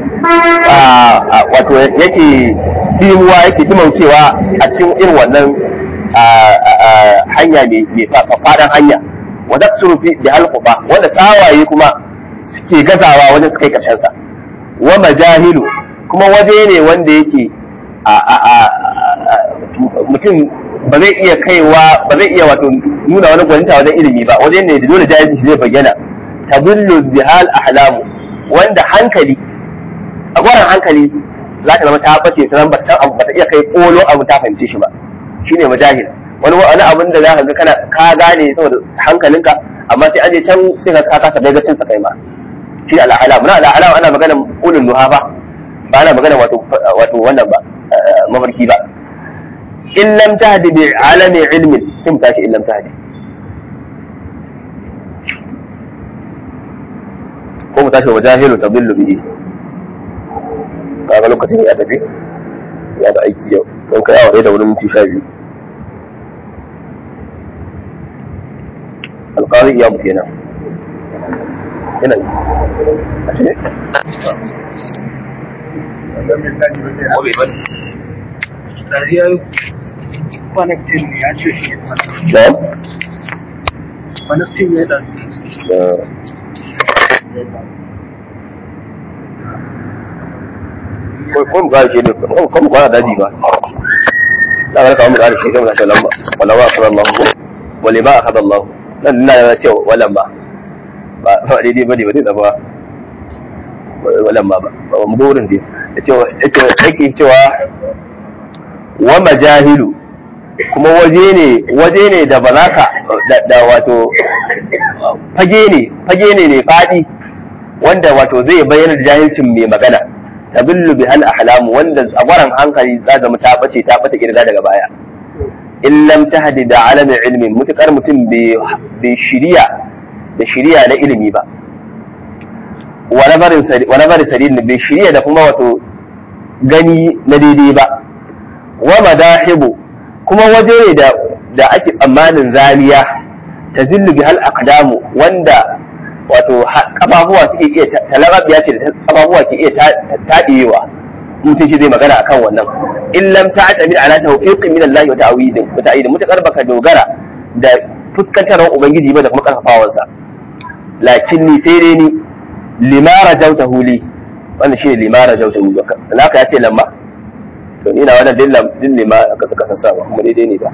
wato yake dimuwa yake dimaucewa a cikin irin wannan hanya mai faɗan hanya wa daksuru fi da halquba wanda sawaye kuma suke gazawa wajen su kai karshen sa wa majahilu kuma waje ne wanda yake mutum ba zai iya kaiwa ba zai iya wato nuna wani gwaninta wajen ilimi ba wajen ne da dole jahilci zai bayyana tabullu bihal ahlamu wanda hankali tsagwaron hankali za ta zama ta bace ta ba san abu ba ta iya kai kolo abu ta fahimce shi ba shine majahil wani wani abin da za ka ga kana ka gane saboda hankalinka amma sai an je can sai ka ka kasa daga cin sa kai ma shi al-ahlam na al-ahlam ana magana ulul nuha ba ba ana magana wato wato wannan ba mafarki ba in lam tahdi bi alami ilmin sai mu tashi in lam tahdi ko mu tashi wa jahilu tadillu bihi kaga lokacin ya tafi ya da aiki yau don kai awa da wani minti sha biyu alƙari iya mu kenan yana yi a ce Connecting ne ya ce shi da Connecting ne da ko mu kare shi ne ko mu kwana daji ba da ga kawo mu kare shi sai mu tashi lamba wala wa akbar Allah wala ba akbar Allah nan ina yana cewa wala ba ba ba daidai bane ba zai zaba wala ba ba mu gurin dai yace yace yake cewa wa majahilu kuma waje ne waje ne da ba za ka da wato fage ne fage ne ne fadi wanda wato zai bayyana da jahilcin mai magana tabillu bi hal ahlamu wanda tsagwaran hankali za zama ta bace ta bata kirga daga baya in lam tahdi da alamin ilmin mutukar mutum bai shiriya da shiriya na ilimi ba wa nazarin sadid bai shiriya da kuma wato gani na daidai ba wa madahibu kuma waje ne da da ake tsammanin zaniya ta zillu bi hal aqdamu wanda wato kafafuwa suke iya talarabiya ce da kafafuwa ke iya taɗewa mutum shi zai magana akan wannan in lam ta'tami ala tawfiqin min Allah wa ta'widin wa ta'idin mutakar baka dogara da fuskantarwar ubangiji ba da kuma karfafawansa lakin ni sai dai ni limara jautahu li wannan shine limara jautahu baka naka ya ce lamma to ina wannan dillam dillima aka saka sassa ba kuma daidai ne ba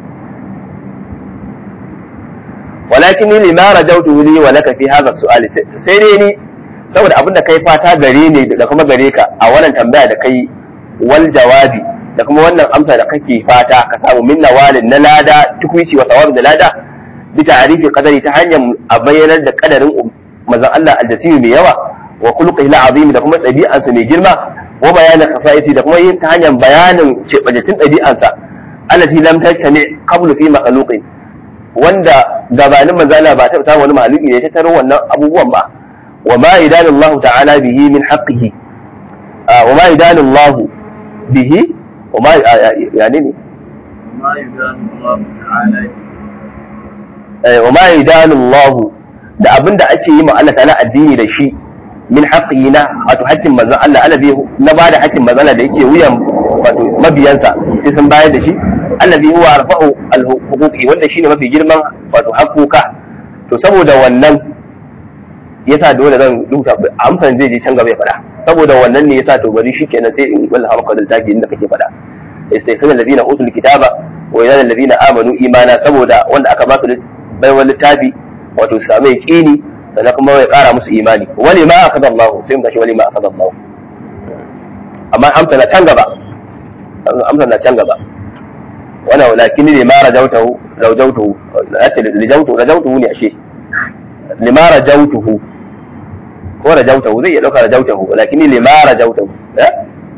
walakin ni lima rajautu li wa laka fi hadha su'ali sai dai ni saboda abin da kai fata gare ne da kuma gare ka a wannan tambaya da kai wal jawabi da kuma wannan amsa da kake fata ka samu min nawalin na lada tukwici wa tawab da lada bi ta'rifi qadari ta hanyar a bayyanar da kadarin manzon Allah aljasimi mai yawa wa khuluqihi al'azim da kuma ɗabi'ansa mai girma wa bayanin khasaisi da kuma yin ta hanyar bayanin cebajatin ɗabi'ansa allati lam tattami qablu fi makhluqin wanda gabanin manzon Allah ba ta samu wani mahaluki ne ta taro wannan abubuwan ba wa ma idanallahu ta'ala bihi min haqqihi wa ma idanallahu bihi wa ma yani ne وما يدان الله تعالى wa ma idanallahu da abin da ake yi ma Allah ta'ala addini da shi min haƙƙi na wato haƙƙin manzon Allah Allah bai na bada haƙƙin manzon Allah da yake wuyan wato mabiyansa sai sun bayar da shi Allah bai huwa arfa'u al-huquqi wanda shine mafi girman wato haƙƙoka to saboda wannan yasa dole zan rubuta amsan zai je can gaba ya faɗa saboda wannan ne yasa to bari shikenan sai in wallaha maka da taki inda kake faɗa istayqana alladhina utul kitaba wa yana alladhina amanu imana saboda wanda aka ba su baiwar littafi wato su samu yaqini sannan kuma ya kara musu imani wani ma akada Allah sai mu tashi wani ma akada Allah amma amsa na can gaba amsa na can gaba wannan walakin ne ma rajautahu rajautahu yace rajautu rajautuhu ne ashe lima rajautuhu ko rajautahu zai iya dauka rajautahu walakin ne lima rajautahu eh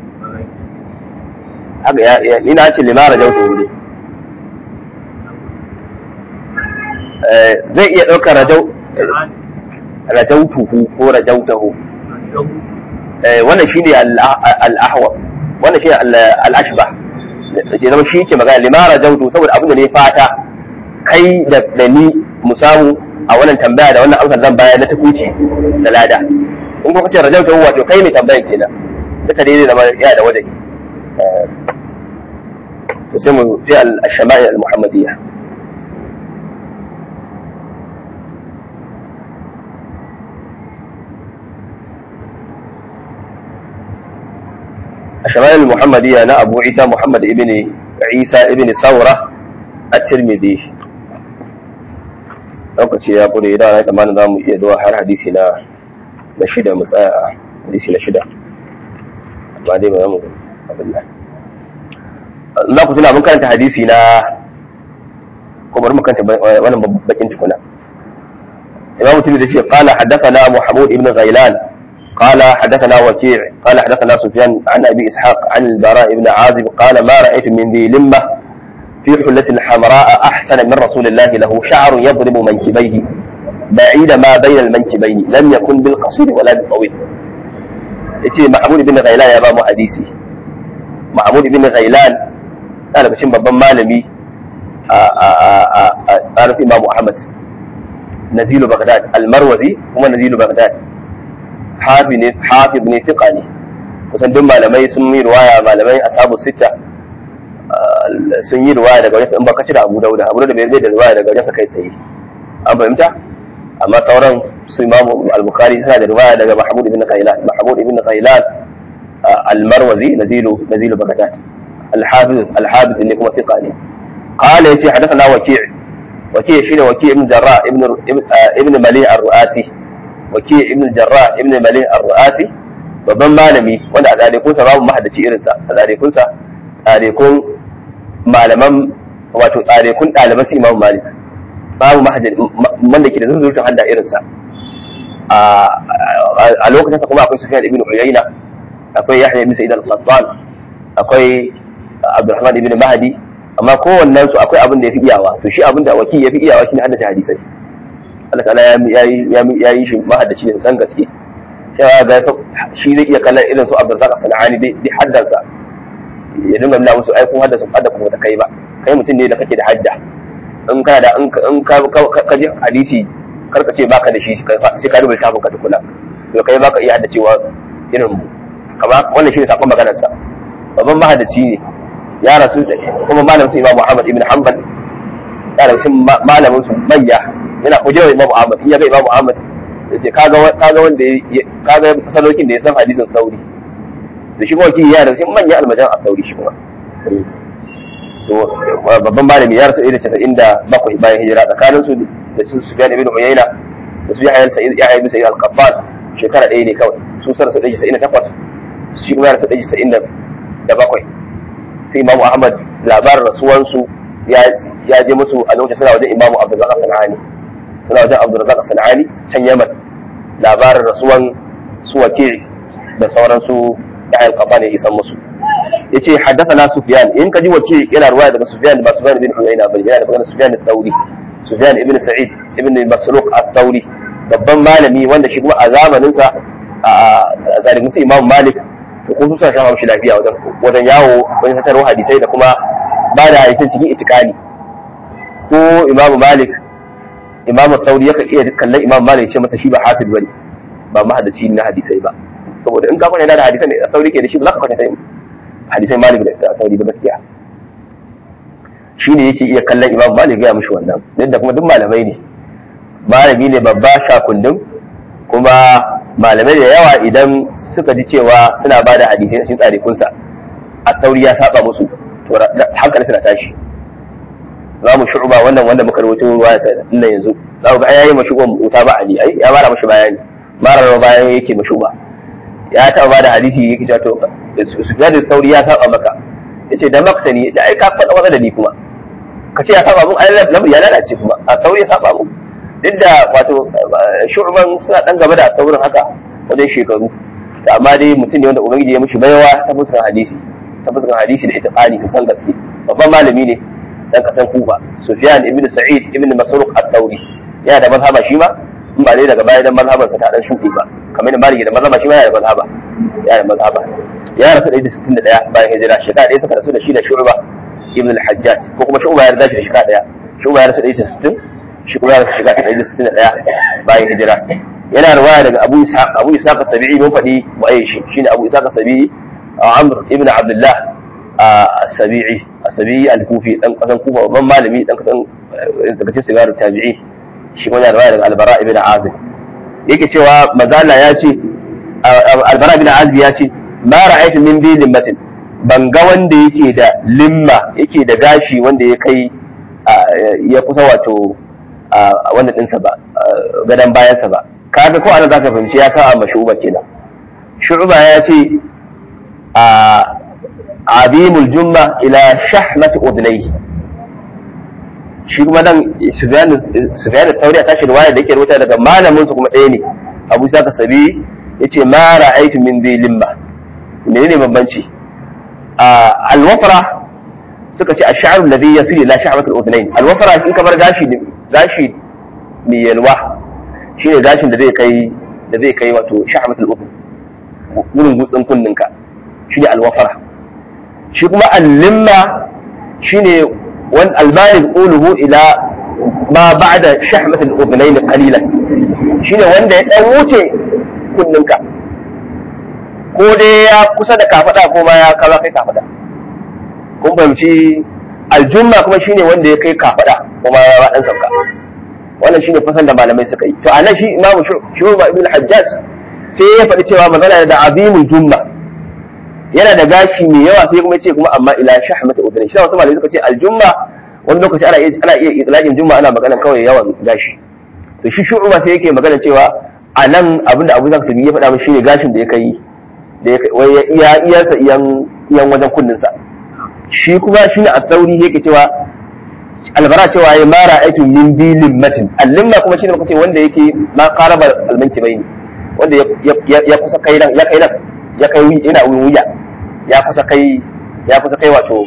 haka ya ni na ce lima rajautuhu ne zai iya ɗaukar rajau rajautuhu ko rajautahu wannan shine al-ahwa wannan shine al-ashbah ce zama shi ke magana lima rajautu saboda abin da ne fata kai da ni mu samu a wannan tambaya da wannan amsar zan bayar na takuci da lada in kuma kace rajautahu wato kai ne tambayar kenan duka dai zama ya da wajen to sai mu sai al-shama'il al-muhammadiyya الشمائل المحمدية أنا أبو عيسى محمد ابن عيسى ابن ثورة الترمذي lokaci ya kure idan ana tsammanin za mu iya zuwa har hadisi na na shida mu tsaya a hadisi na shida amma dai ba za mu abin nan za ku tuna mun karanta hadisi na ko bari mu karanta wannan bakin tukuna imam mutum da ce qala haddathana muhammad ibn ghailan قال حدثنا وكيع قال حدثنا سفيان عن ابي اسحاق عن البراء بن عازب قال ما رايت من ذي لمه في حلة حمراء احسن من رسول الله له شعر يضرب منكبيه بعيد ما بين المنكبين لم يكن بالقصير ولا بالطويل yace Mahmud ibn Ghailan ya ba mu hadisi Mahmud ibn Ghailan yana cikin babban malami a a a a a Imam Ahmad Nazilu Baghdad al-Marwazi kuma Nazilu Baghdad hafi ne hafi ne fiqa ne kusan duk malamai sun yi riwaya malamai ashabu sita sun yi riwaya daga wajen in ba ka cire Abu Dawud Abu Dawud bai da riwaya daga wajen kai tsaye an fahimta amma sauran su Imam Al-Bukhari suna da riwaya daga Mahmud ibn Qailan Mahmud ibn Qailan Al-Marwazi nazilu nazilu Baghdad Al-Hafiz Al-Hafiz ne kuma fiqa ne قال يتي حدثنا وكيع وكيع شنو وكيع ابن جراح ابن ابن مليح الرؤاسي wake ibn jarrah ibn malih ar-ru'asi babban malami wanda a tsarikunsa babu mahaddaci irinsa a tsarikunsa tsarikun malaman wato tsarikun ɗaliban su imam malik babu mahaddaci wanda ke da zurfin hadda irinsa a lokacin sa kuma akwai sufyan ibn uyayna akwai yahya ibn sa'id al-qattan akwai abdurrahman ibn mahdi amma kowannen su akwai abin da ya fi iyawa to shi abin da wakil ya fi iyawa shine haddace hadisai Allah ta'ala ya yi shi mahaddaci ne san gaske cewa ga shi zai iya kallon irin su Abdulrazak Sana'ani dai haddansa ya dinga nuna musu ai kun haddasa hadda kuma ta kai ba kai mutum ne da kake da hadda in kana da in ka ka ji hadisi karka ce baka da shi sai ka rubuta kafin ka tukuna to kai baka iya haddacewa irin mu kama wannan shi ne sakon maganar sa babban mahaddaci ne ya rasu kuma malamin su Imam Muhammad ibn Hanbal ya rasu malamin su manya yana kujerar Imam Ahmad in ya ga Imam Ahmad ya ce kaga kaga wanda kaga salokin da ya san hadisin sauri da shi kuma ya da shi manyan almajan a sauri shi kuma to babban malami ya rasu irin casa'in da bakwai bayan hijira tsakanin su da su Sufyan ibn Uyayna da su Yahya Sa'id Yahya ibn Sa'id al-Qattan shekara ɗaya ne kawai su sa rasu ɗaya casa'in da takwas shi kuma ya rasu ɗaya casa'in da bakwai sai imamu ahmad labarin rasuwansu ya je musu a lokacin suna wajen imamu abdulrazak sanani suna wajen abdulrazak sanani can yaman labarin rasuwan su wake da sauransu ya ayyuka kafa ne isan musu ya ce haddasa na sufiyan in ka ji wake yana ruwaya daga sufiyan ba sufiyan ibn uyayna bane yana da magana sufiyan al-thawri sufiyan ibn sa'id ibn masruq al-thawri babban malami wanda shi kuma a zamaninsa a zalimin su imam malik to kun su shan haushi lafiya wajen wajen yawo wajen tattaro hadisai da kuma ba da hadisan cikin itikani ko imam malik imam tauri yakan iya kallon imam malik ce masa shi ba hafiz bane ba mahaddaci na hadisai ba saboda in ka kwana da hadisan da tauri ke da shi ba za ka kwata hadisai malik da tauri ba gaskiya shi ne yake iya kallon imam malik ya mishi wannan duk da kuma duk malamai ne malami ne babba shakundin kuma malamai da yawa idan suka ji cewa suna ba da hadisai cikin tsarikunsa a tauri ya saba musu to hankali suna tashi za mu shu'uba wannan wanda muka rubuta ruwa ta nan yanzu za ku ga ayayi mashuban wuta ba ali ai ya mara mashi bayani mara rawa bayan yake mashuba ya taɓa ba da hadisi yake cewa to sufyan da tauri ya saba maka yace da maktani yace ai ka faɗa wani da ni kuma ka ce ya saba mun ai lamu ya lalace kuma a tauri ya saba mun duk da wato shu'ban suna dan gaba da taurin haka wajen shekaru amma dai mutum ne wanda ubangiji ya mishi baiwa ta fuskar hadisi ta fuskar hadisi da itiqani sosan gaske babban malami ne dan kasan kufa sufyan ibn sa'id ibn masruq at-tawri yana da mazhaba shi ma in ba dai daga baya dan mazhaban sa ta dan shuɗe ba kamar da maliki da mazhaba shi ma yana da mazhaba yana da mazhaba ya rasu da 61 bayan hijira shekara ɗaya suka rasu da shi da shu'ba ibn al-hajjaj ko kuma shu'ba ya rasu da shekara ɗaya shu'ba ya rasu da 60 shi kuma ya rasu shekara ɗaya da 61 bayan hijira yana riwaya daga Abu Ishaq Abu Ishaq as-Sabi'i mun faɗi waye shi shine Abu Ishaq as-Sabi'i Amr ibn Abdullah as-Sabi'i as-Sabi'i al-Kufi dan kasan Kufa babban malami dan kasan daga cikin sigaru tabi'i shi kuma yana riwaya daga Al-Bara ibn Azib yake cewa mazala ya ce Al-Bara ibn Azib ya ce ma ra'aytu min bi limmatin ban ga wanda yake da limma yake da gashi wanda ya kai ya kusa wato wannan ɗinsa ba gadon bayansa ba kaga ko ana zaka fahimci ya sa ma shu'ba kenan shu'ba ya ce a abimul jumma ila shahmat udnayhi shi kuma nan sufyan sufyan tauri ta shi riwaya da yake rubuta daga malamin su kuma ɗaya ne abu saka sabi yace ma ra'aytu min dhi limma menene bambanci a alwafra suka ce ash-sha'r alladhi yasilu ila shahmat al-udnayn alwafra in kamar gashi gashi mai yalwa shi ne gashin da zai kai da zai kai wato shahmatul udhun wurin gutsin kunninka shi ne alwafara shi kuma allimma shi ne wani albarin uluhu ila ma ba'da shahmatul udhunayn qalilan shi ne wanda ya dan wuce kunninka ko dai ya kusa da kafada ko ma ya kaza kai kafada kun fahimci aljumma kuma shine wanda ya kai kafada kuma ya dan sauka wannan shine fasan da malamai suka yi to anan shi imamu shuba ibn hajjaj sai ya faɗi cewa magana da azimul jumma yana da gashi mai yawa sai kuma ce kuma amma ila shahmata udhun shi wasu malamai suka ce aljumma wani lokaci ana iya ana iya itlaqin jumma ana magana kawai yawan gashi to shi shuba sai yake magana cewa anan abinda Abu Zar Sabi ya faɗa min shine gashin da ya kai da ya kai wai iya iyarsa iyan iyan wajen kunninsa shi kuma shine at-tauri yake cewa albara cewa ya mara aikin min bi limmatin allimma kuma shine muka ce wanda yake ma qaraba almanki bayni wanda ya kusa kai nan ya kai nan ya kai yana wuya ya kusa kai ya kusa kai wato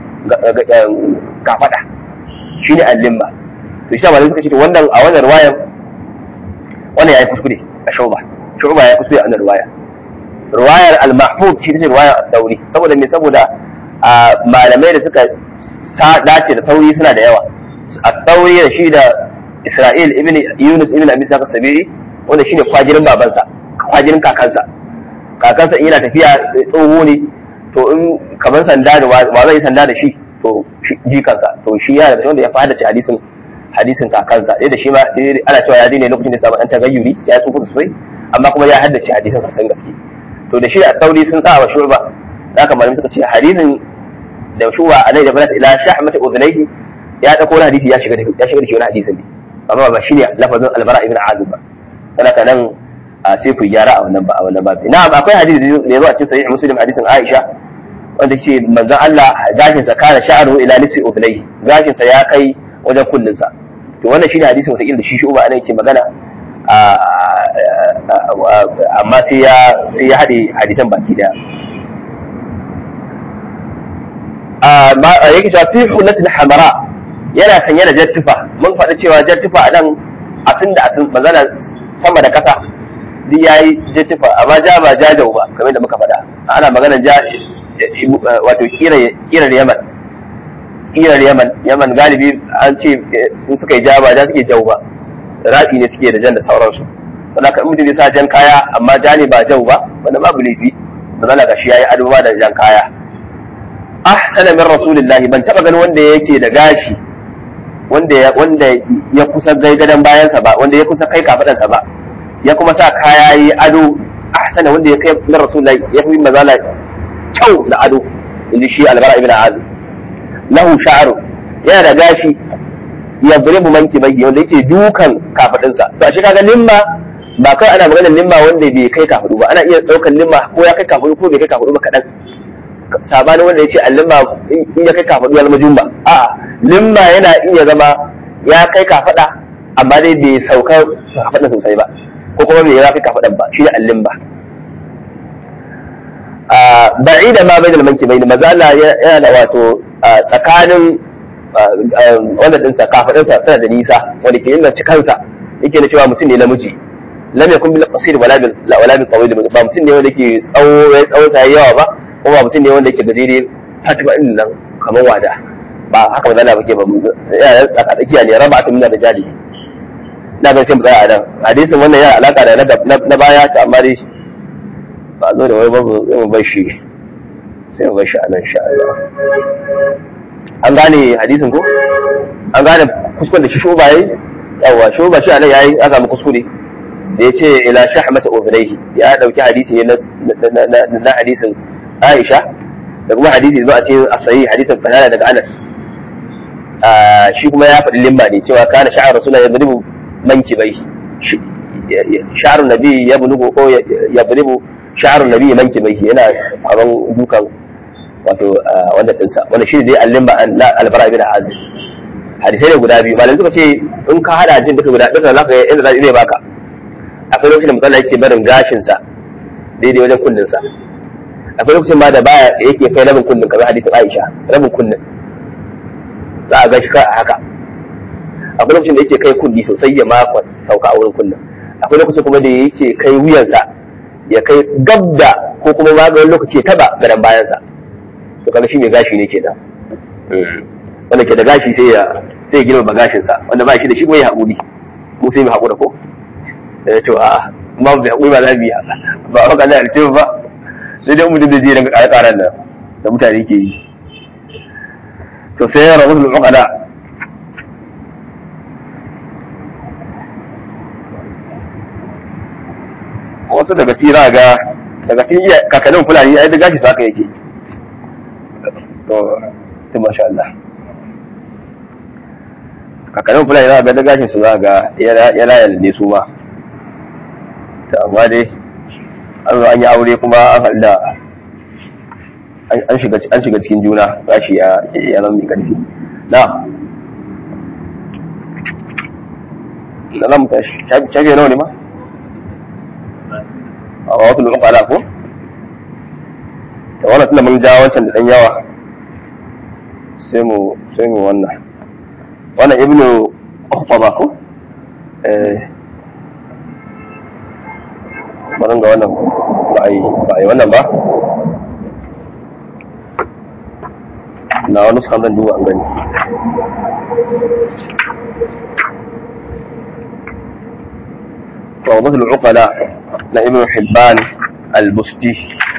kafada shine allimma to shi malai suka ce to wannan a wannan riwayar wannan yayi kuskure a shuba shuba ya kuskure a wannan riwaya riwayar al-mahfuz shi ce riwayar ad-dawri saboda me saboda malamai da suka dace da tauri suna da yawa a tauri da shi da isra'il ibn yunus ibn abi saka sabiri wanda shine kwajirin babansa kwajirin kakansa kakansa in yana tafiya tsoho ne to in kamar sanda da wa zai sanda da shi to jikansa to shi yana da wanda ya fada ci hadisin hadisin kakansa dai da shi ma ana cewa ya ne lokacin da samu dan tagayyuri ya tsufa sosai amma kuma ya haddace hadisin sosan gaske to da shi da tauri sun sa wa shurba haka malamai suka ce hadisin da shuwa a nai da balata ila shahmata udhnayhi ya dauko wani hadisi ya shiga da ya shiga da shi wani hadisin ne amma ba shine lafazin albara ibn azib ba saboda nan sai ku gyara a wannan ba a wannan babu na'am akwai hadisi da yazo a cikin sahih muslim hadisin aisha wanda ce manzon Allah gashin sa kana sha'ru ila nisfi udlai gashin sa ya kai wajen kullun sa to wannan shine hadisin wata da shi shi uba anan yake magana amma sai ya sai ya hade hadisan baki daya a yake cewa fi hullatul hamara yana sanye da jattufa mun faɗi cewa jattufa a nan asin da asin magana sama da ƙasa duk yayi jattufa amma ja ba jajau ba kamar da muka faɗa ana magana ja wato kirar yaman kirar yaman yaman galibi an ce in suka yi ja ba ja suke jau ba rafi ne suke da jan da sauransu wanda kan mutum ya sa jan kaya amma ja ne ba jau ba wanda babu laifi magana ga shi yayi ado ba da jan kaya ahsana min rasulillahi ban taba ganin wanda yake da gashi wanda ya wanda ya kusa gaigadan bayansa ba wanda ya kusa kai kafadansa ba ya kuma sa kaya yi ado ahsana wanda ya kai min rasulillahi ya fi mazala kyau da ado inji shi albara ibn azim lahu sha'ru yana da gashi ya buribu manki bai wanda yake dukan kafadinsa to shi kaga limma ba kai ana maganar limma wanda bai kai kafadu ba ana iya daukan limma ko ya kai kafadu ko bai kai kafadu ba kadan sabanin wanda ya ce limma in ya kai kafadu ya zama jumba a limma yana iya zama ya kai kafada amma dai bai sauka kafada sosai ba ko kuma bai ya kai kafadan ba shi ne allimba ba'ida ma bai da manki bai da maza Allah yana da wato tsakanin wanda dinsa kafadinsa suna da nisa wanda ke yin cikansa yake da cewa mutum ne namiji lam yakun bil qasir wala bil wala bil tawil ba mutum ne wanda ke tsawo ya tsawo sai yawa ba kuma mutum ne wanda ke gajere fatima din nan kamar wada ba haka ba zalla bake ba mu ya tsaka tsakiya ne raba ta minna da jadi ina ga sai mu tsaya a nan hadisin wannan yana alaka da na baya ta amma dai ba zo da wai babu sai mu bar shi sai mu bar shi a nan insha Allah an gane hadisin ko an gane kuskuren da shi shuba yayi yawa shuba shi anan yayi aka mu kuskure da yace ila shahmata ubnayhi ya dauki hadisi ne na hadisin Aisha da kuma hadisi zuwa cikin as-sahih hadisin Qatada daga Anas shi kuma ya faɗi limba ne cewa kana sha'ar rasulullahi yadribu mankibai sha'arun nabi ya bulugu ko ya bulugu sha'arun nabi mankibai yana kwaban dukan wato wanda dinsa wanda shi dai allimba na albara ibn azib hadisai ne guda biyu malamai suka ce in ka hada jin duka guda duka zaka ga inda zai baka akwai lokacin da mutum yake barin gashin sa daidai wajen kullun sa akwai lokacin ma da baya yake kai rabin kullun kamar hadisin Aisha rabin kullun za a gashi a haka akwai lokacin da yake kai kulli sosai ya maka sauka a wurin kullun akwai lokacin kuma da yake kai wuyansa ya kai gabda ko kuma maganin lokaci ya taba gadan bayansa to kaga shi mai gashi ne kenan wanda ke da gashi sai ya sai ya girma gashin sa wanda ba shi da shi mai haƙuri mu sai mu haƙura ko da to a ma mu haƙuri ba za mu yi ba ba ka da alce ba sai dai mutum da zai rinka ƙara ƙaran nan da mutane ke yi to sai ya rabu da uqala wasu daga cikin za ga daga cikin kakannin fulani ai da gashi su haka yake to to masha Allah kakannin fulani za ga da gashin su za ga ya layar ne su ma ta amma dai an zo an yi aure kuma an haɗu da an shiga an shiga cikin juna gashi ya ya zama mai karfi na na zamu tashi shafi nawa ne ma a wasu lokacin ala ko da wannan tunda mun ja wancan da dan yawa sai mu sai mu wannan wannan ibnu ukhba ko eh bari ga wannan ba ai ba ai wannan ba na wani sukan zan duba an gani روضة العقلاء لابن حبان البستي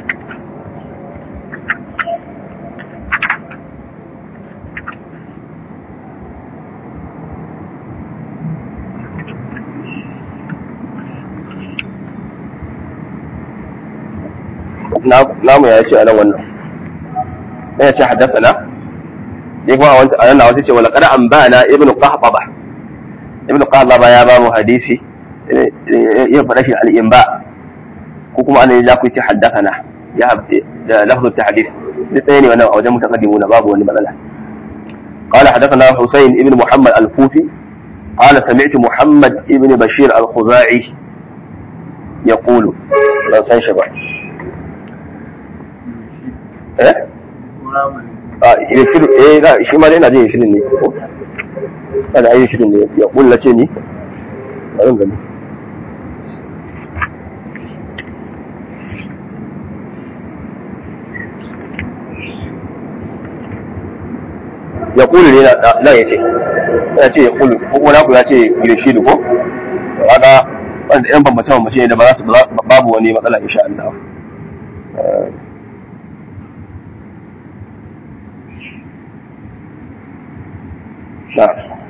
namu ya ce a nan wannan ya ce haddasa ya kuma a nan na wasu ce wala kada an ba na ibn qahtaba ibn qahtaba ya ba mu hadisi ya faɗa shi al'imba ko kuma ana ya ku ce haddasa ya da lafzul tahdith ɗaya ne wannan a wajen mutaqaddimuna babu wani matsala قال حدثنا حسين بن محمد الكوفي قال سمعت محمد بن بشير الخزاعي يقول لا سان شبع eh a shirin eh ga shi ma dai ina jin shirin ne ko kada ayi shirin ne ya kullace ni bari gani ya kulu ne na ya ce ya ce ya kulu ko kuma naku ya ce girshidu ko kaga wanda yan bambance bambance ne da ba za su babu wani matsala insha Allah na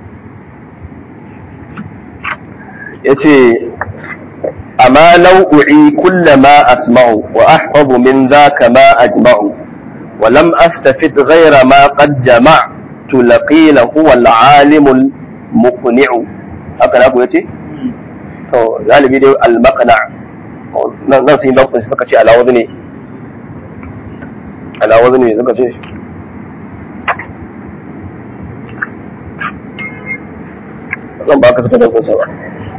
yace amma nau'i kullama asma'u wa ahfazu min dhaka ma ajma'u ولم أستفد غير ما قد جمعت لقيل هو العالم المقنع هكذا أقول يتي to galibi dai al-maqna nan sun yi lokacin suka ce ala wazni ala wazni suka ce zan ba ka suka dauko sa ba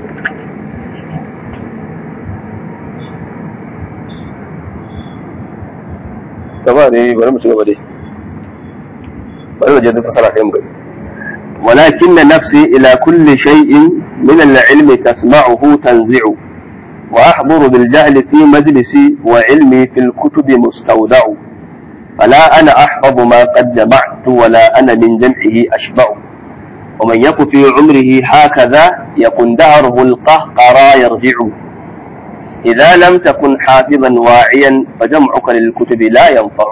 gaba dai bari mu ci gaba dai bari mu je duk fasara sai mu gani ولكن نفسي إلى كل شيء من العلم تسمعه تنزع وأحضر بالجهل في مجلسي وعلمي في الكتب مستودع فلا أنا أحفظ ما قد جمعت ولا أنا من جمعه أشبع ومن يك في عمره هكذا يكن دهره القهقرى يرجع إذا لم تكن حافظا واعيا فجمعك للكتب لا ينفع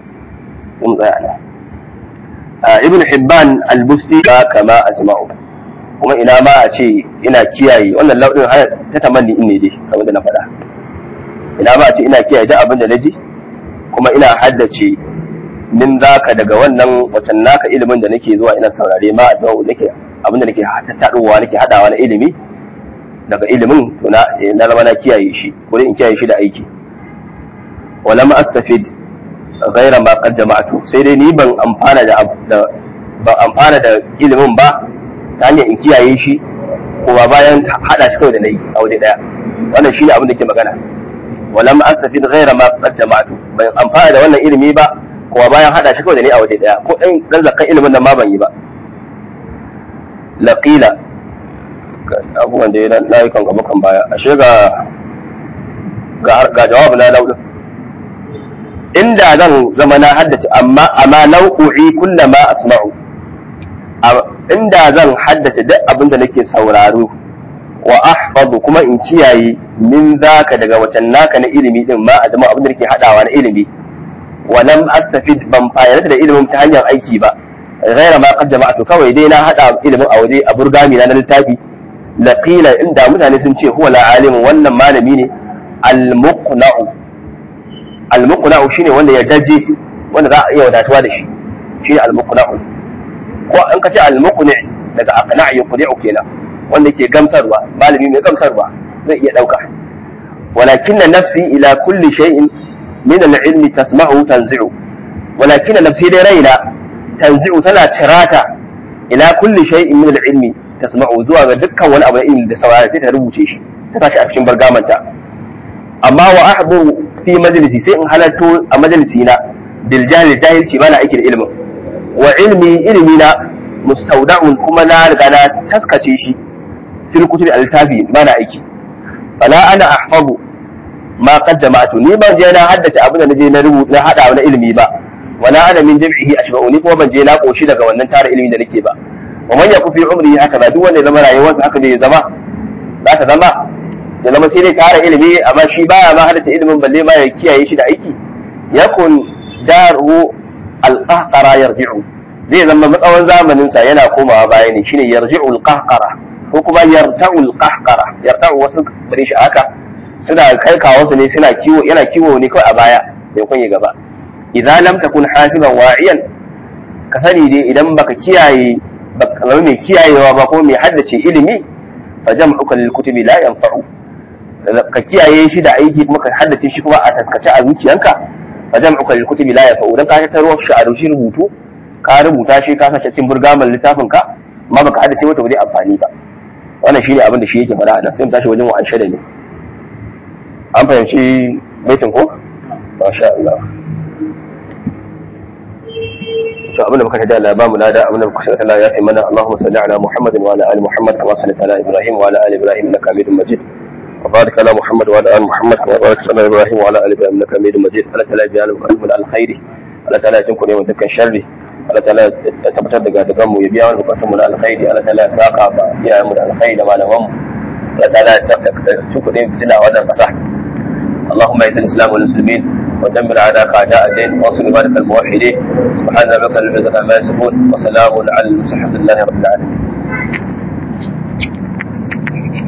آه ابن حبان البستي كما أجمعه kuma ina ma a ce ina kiyaye wannan lauɗin ta tamanni in ne dai kamar da na faɗa ina ma a ce ina kiyaye duk abin da na ji kuma ina haddace min zaka daga wannan watan naka ilimin da nake zuwa ina saurare ma a nake abin da nake tattaɗowa nake haɗawa na ilimi daga ilimin to na na zama na kiyaye shi ko in kiyaye shi da aiki wala ma astafid ghaira ma qad jama'tu sai dai ni ban amfana da ban amfana da ilimin ba ta hanyar in kiyaye shi kuma bayan hada shi kawai da nayi a waje daya wannan shine abin da ke magana wala ma astafid ghaira ma qad jama'tu ban amfana da wannan ilimi ba kuma bayan hada shi kawai da nayi a waje daya ko dan dan zakkan ilimin nan ma ban yi ba laqila abubuwan da ya layukan gaba kan baya ashe ga ga jawabu na laudin inda zan zama na haddace amma amma nau'u'i kullama asma'u inda zan haddace duk abin da nake sauraro wa ahfazu kuma in kiyaye min zaka daga wacan naka na ilimi din ma a zama abin da nake hadawa na ilimi wa lam astafid ban fayyana da ilimin ta hanyar aiki ba ghaira ma qad jama'tu kawai dai na hada ilimin a waje a burgami na littafi laqila inda mutane sun ce huwa alimu wannan malami ne al-muqna'u al-muqna'u shine wanda ya daje wanda za a iya wadatuwa da shi shine al-muqna'u ko an ka ce al-muqni daga aqna' yuqni'u kenan wanda ke gamsarwa malami mai gamsarwa zai iya dauka walakinna nafsi ila kulli shay'in min al-ilmi tasma'u tanzi'u walakinna nafsi dai raina tanzi'u tana tirata ila kulli shay'in min al-ilmi tasma'u zuwa ga dukkan wani abu na ilimi da saurara sai ta rubuce shi ta tashi a cikin bargamanta amma wa ahdu fi majalisi sai in halatto a majalisi na bil jahil jahilci bana aiki da ilimin wa ilmi ilmi na mustawda'un kuma na riga na taskace shi fil kutubi al-tafi bana aiki fala ana ahfazu ma qad jama'tu ni ban je na haddace abin da naje na rubuta na hada na ilimi ba wala ana min jam'ihi ashba'u ni kuma ban je na koshi daga wannan tara ilimi da nake ba wa man yaku fi umri haka ba duk wanda ya zama rayuwarsa haka zai zama za ta zama ya zama sai dai tara ilimi amma shi baya ma hadace ilimin balle ma ya kiyaye shi da aiki yakun daru al-qahqara yarji'u zai zama matsawon zamanin sa yana komawa baya ne shine yarji'u al-qahqara ko kuma yarta'u al-qahqara yarta'u wasu bare shi haka suna kai kawo su ne suna kiwo yana kiwo ne kawai a baya bai kunye gaba idan lam takun hafizan wa'iyan ka sani dai idan baka kiyaye baka zama mai kiyayewa ba ko mai haddace ilimi fa jam'uka lil kutubi la yanfa'u ka kiyaye shi da aiki kuma ka haddace shi kuma a taskace a zuciyanka fa jam'uka lil kutubi la yafa'u dan ka tattaro shi a rubuce rubutu ka rubuta shi ka sace cikin burgaman littafin ka amma baka hada ce wata ba zai amfani ba wannan shine abin da shi yake faɗa da sai mu tashi wajen wa'an shada ne an fahimci baitin ko masha Allah to abin da muka tada Allah ba mu lada abin da muka tada Allah ya fi mana Allahumma salli ala Muhammadin wa ala ali Muhammad kama sallaita ala Ibrahim wa ala ali Ibrahim innaka Hamidum Majid وبارك على محمد وعلى ال محمد كما باركت على ابراهيم وعلى ال ابراهيم انك حميد مجيد الله تعالى يجعل مقدم الخير الله تعالى يتنكم يوم دكان شر Allah ta'ala ya tabbatar da gadagan mu ya biya wani bukatun mu na alkhairi Allah ta'ala ya saka ba iyayen mu da alkhairi da malaman mu Allah ta'ala ya tabbata kuɗin fitina a wannan ƙasa اللهم اعز الاسلام والمسلمين ودمر اعداءك اعداء الدين وانصر عبادك الموحدين سبحان ربك رب العزه عما يصفون وسلام على المرسلين الحمد لله رب العالمين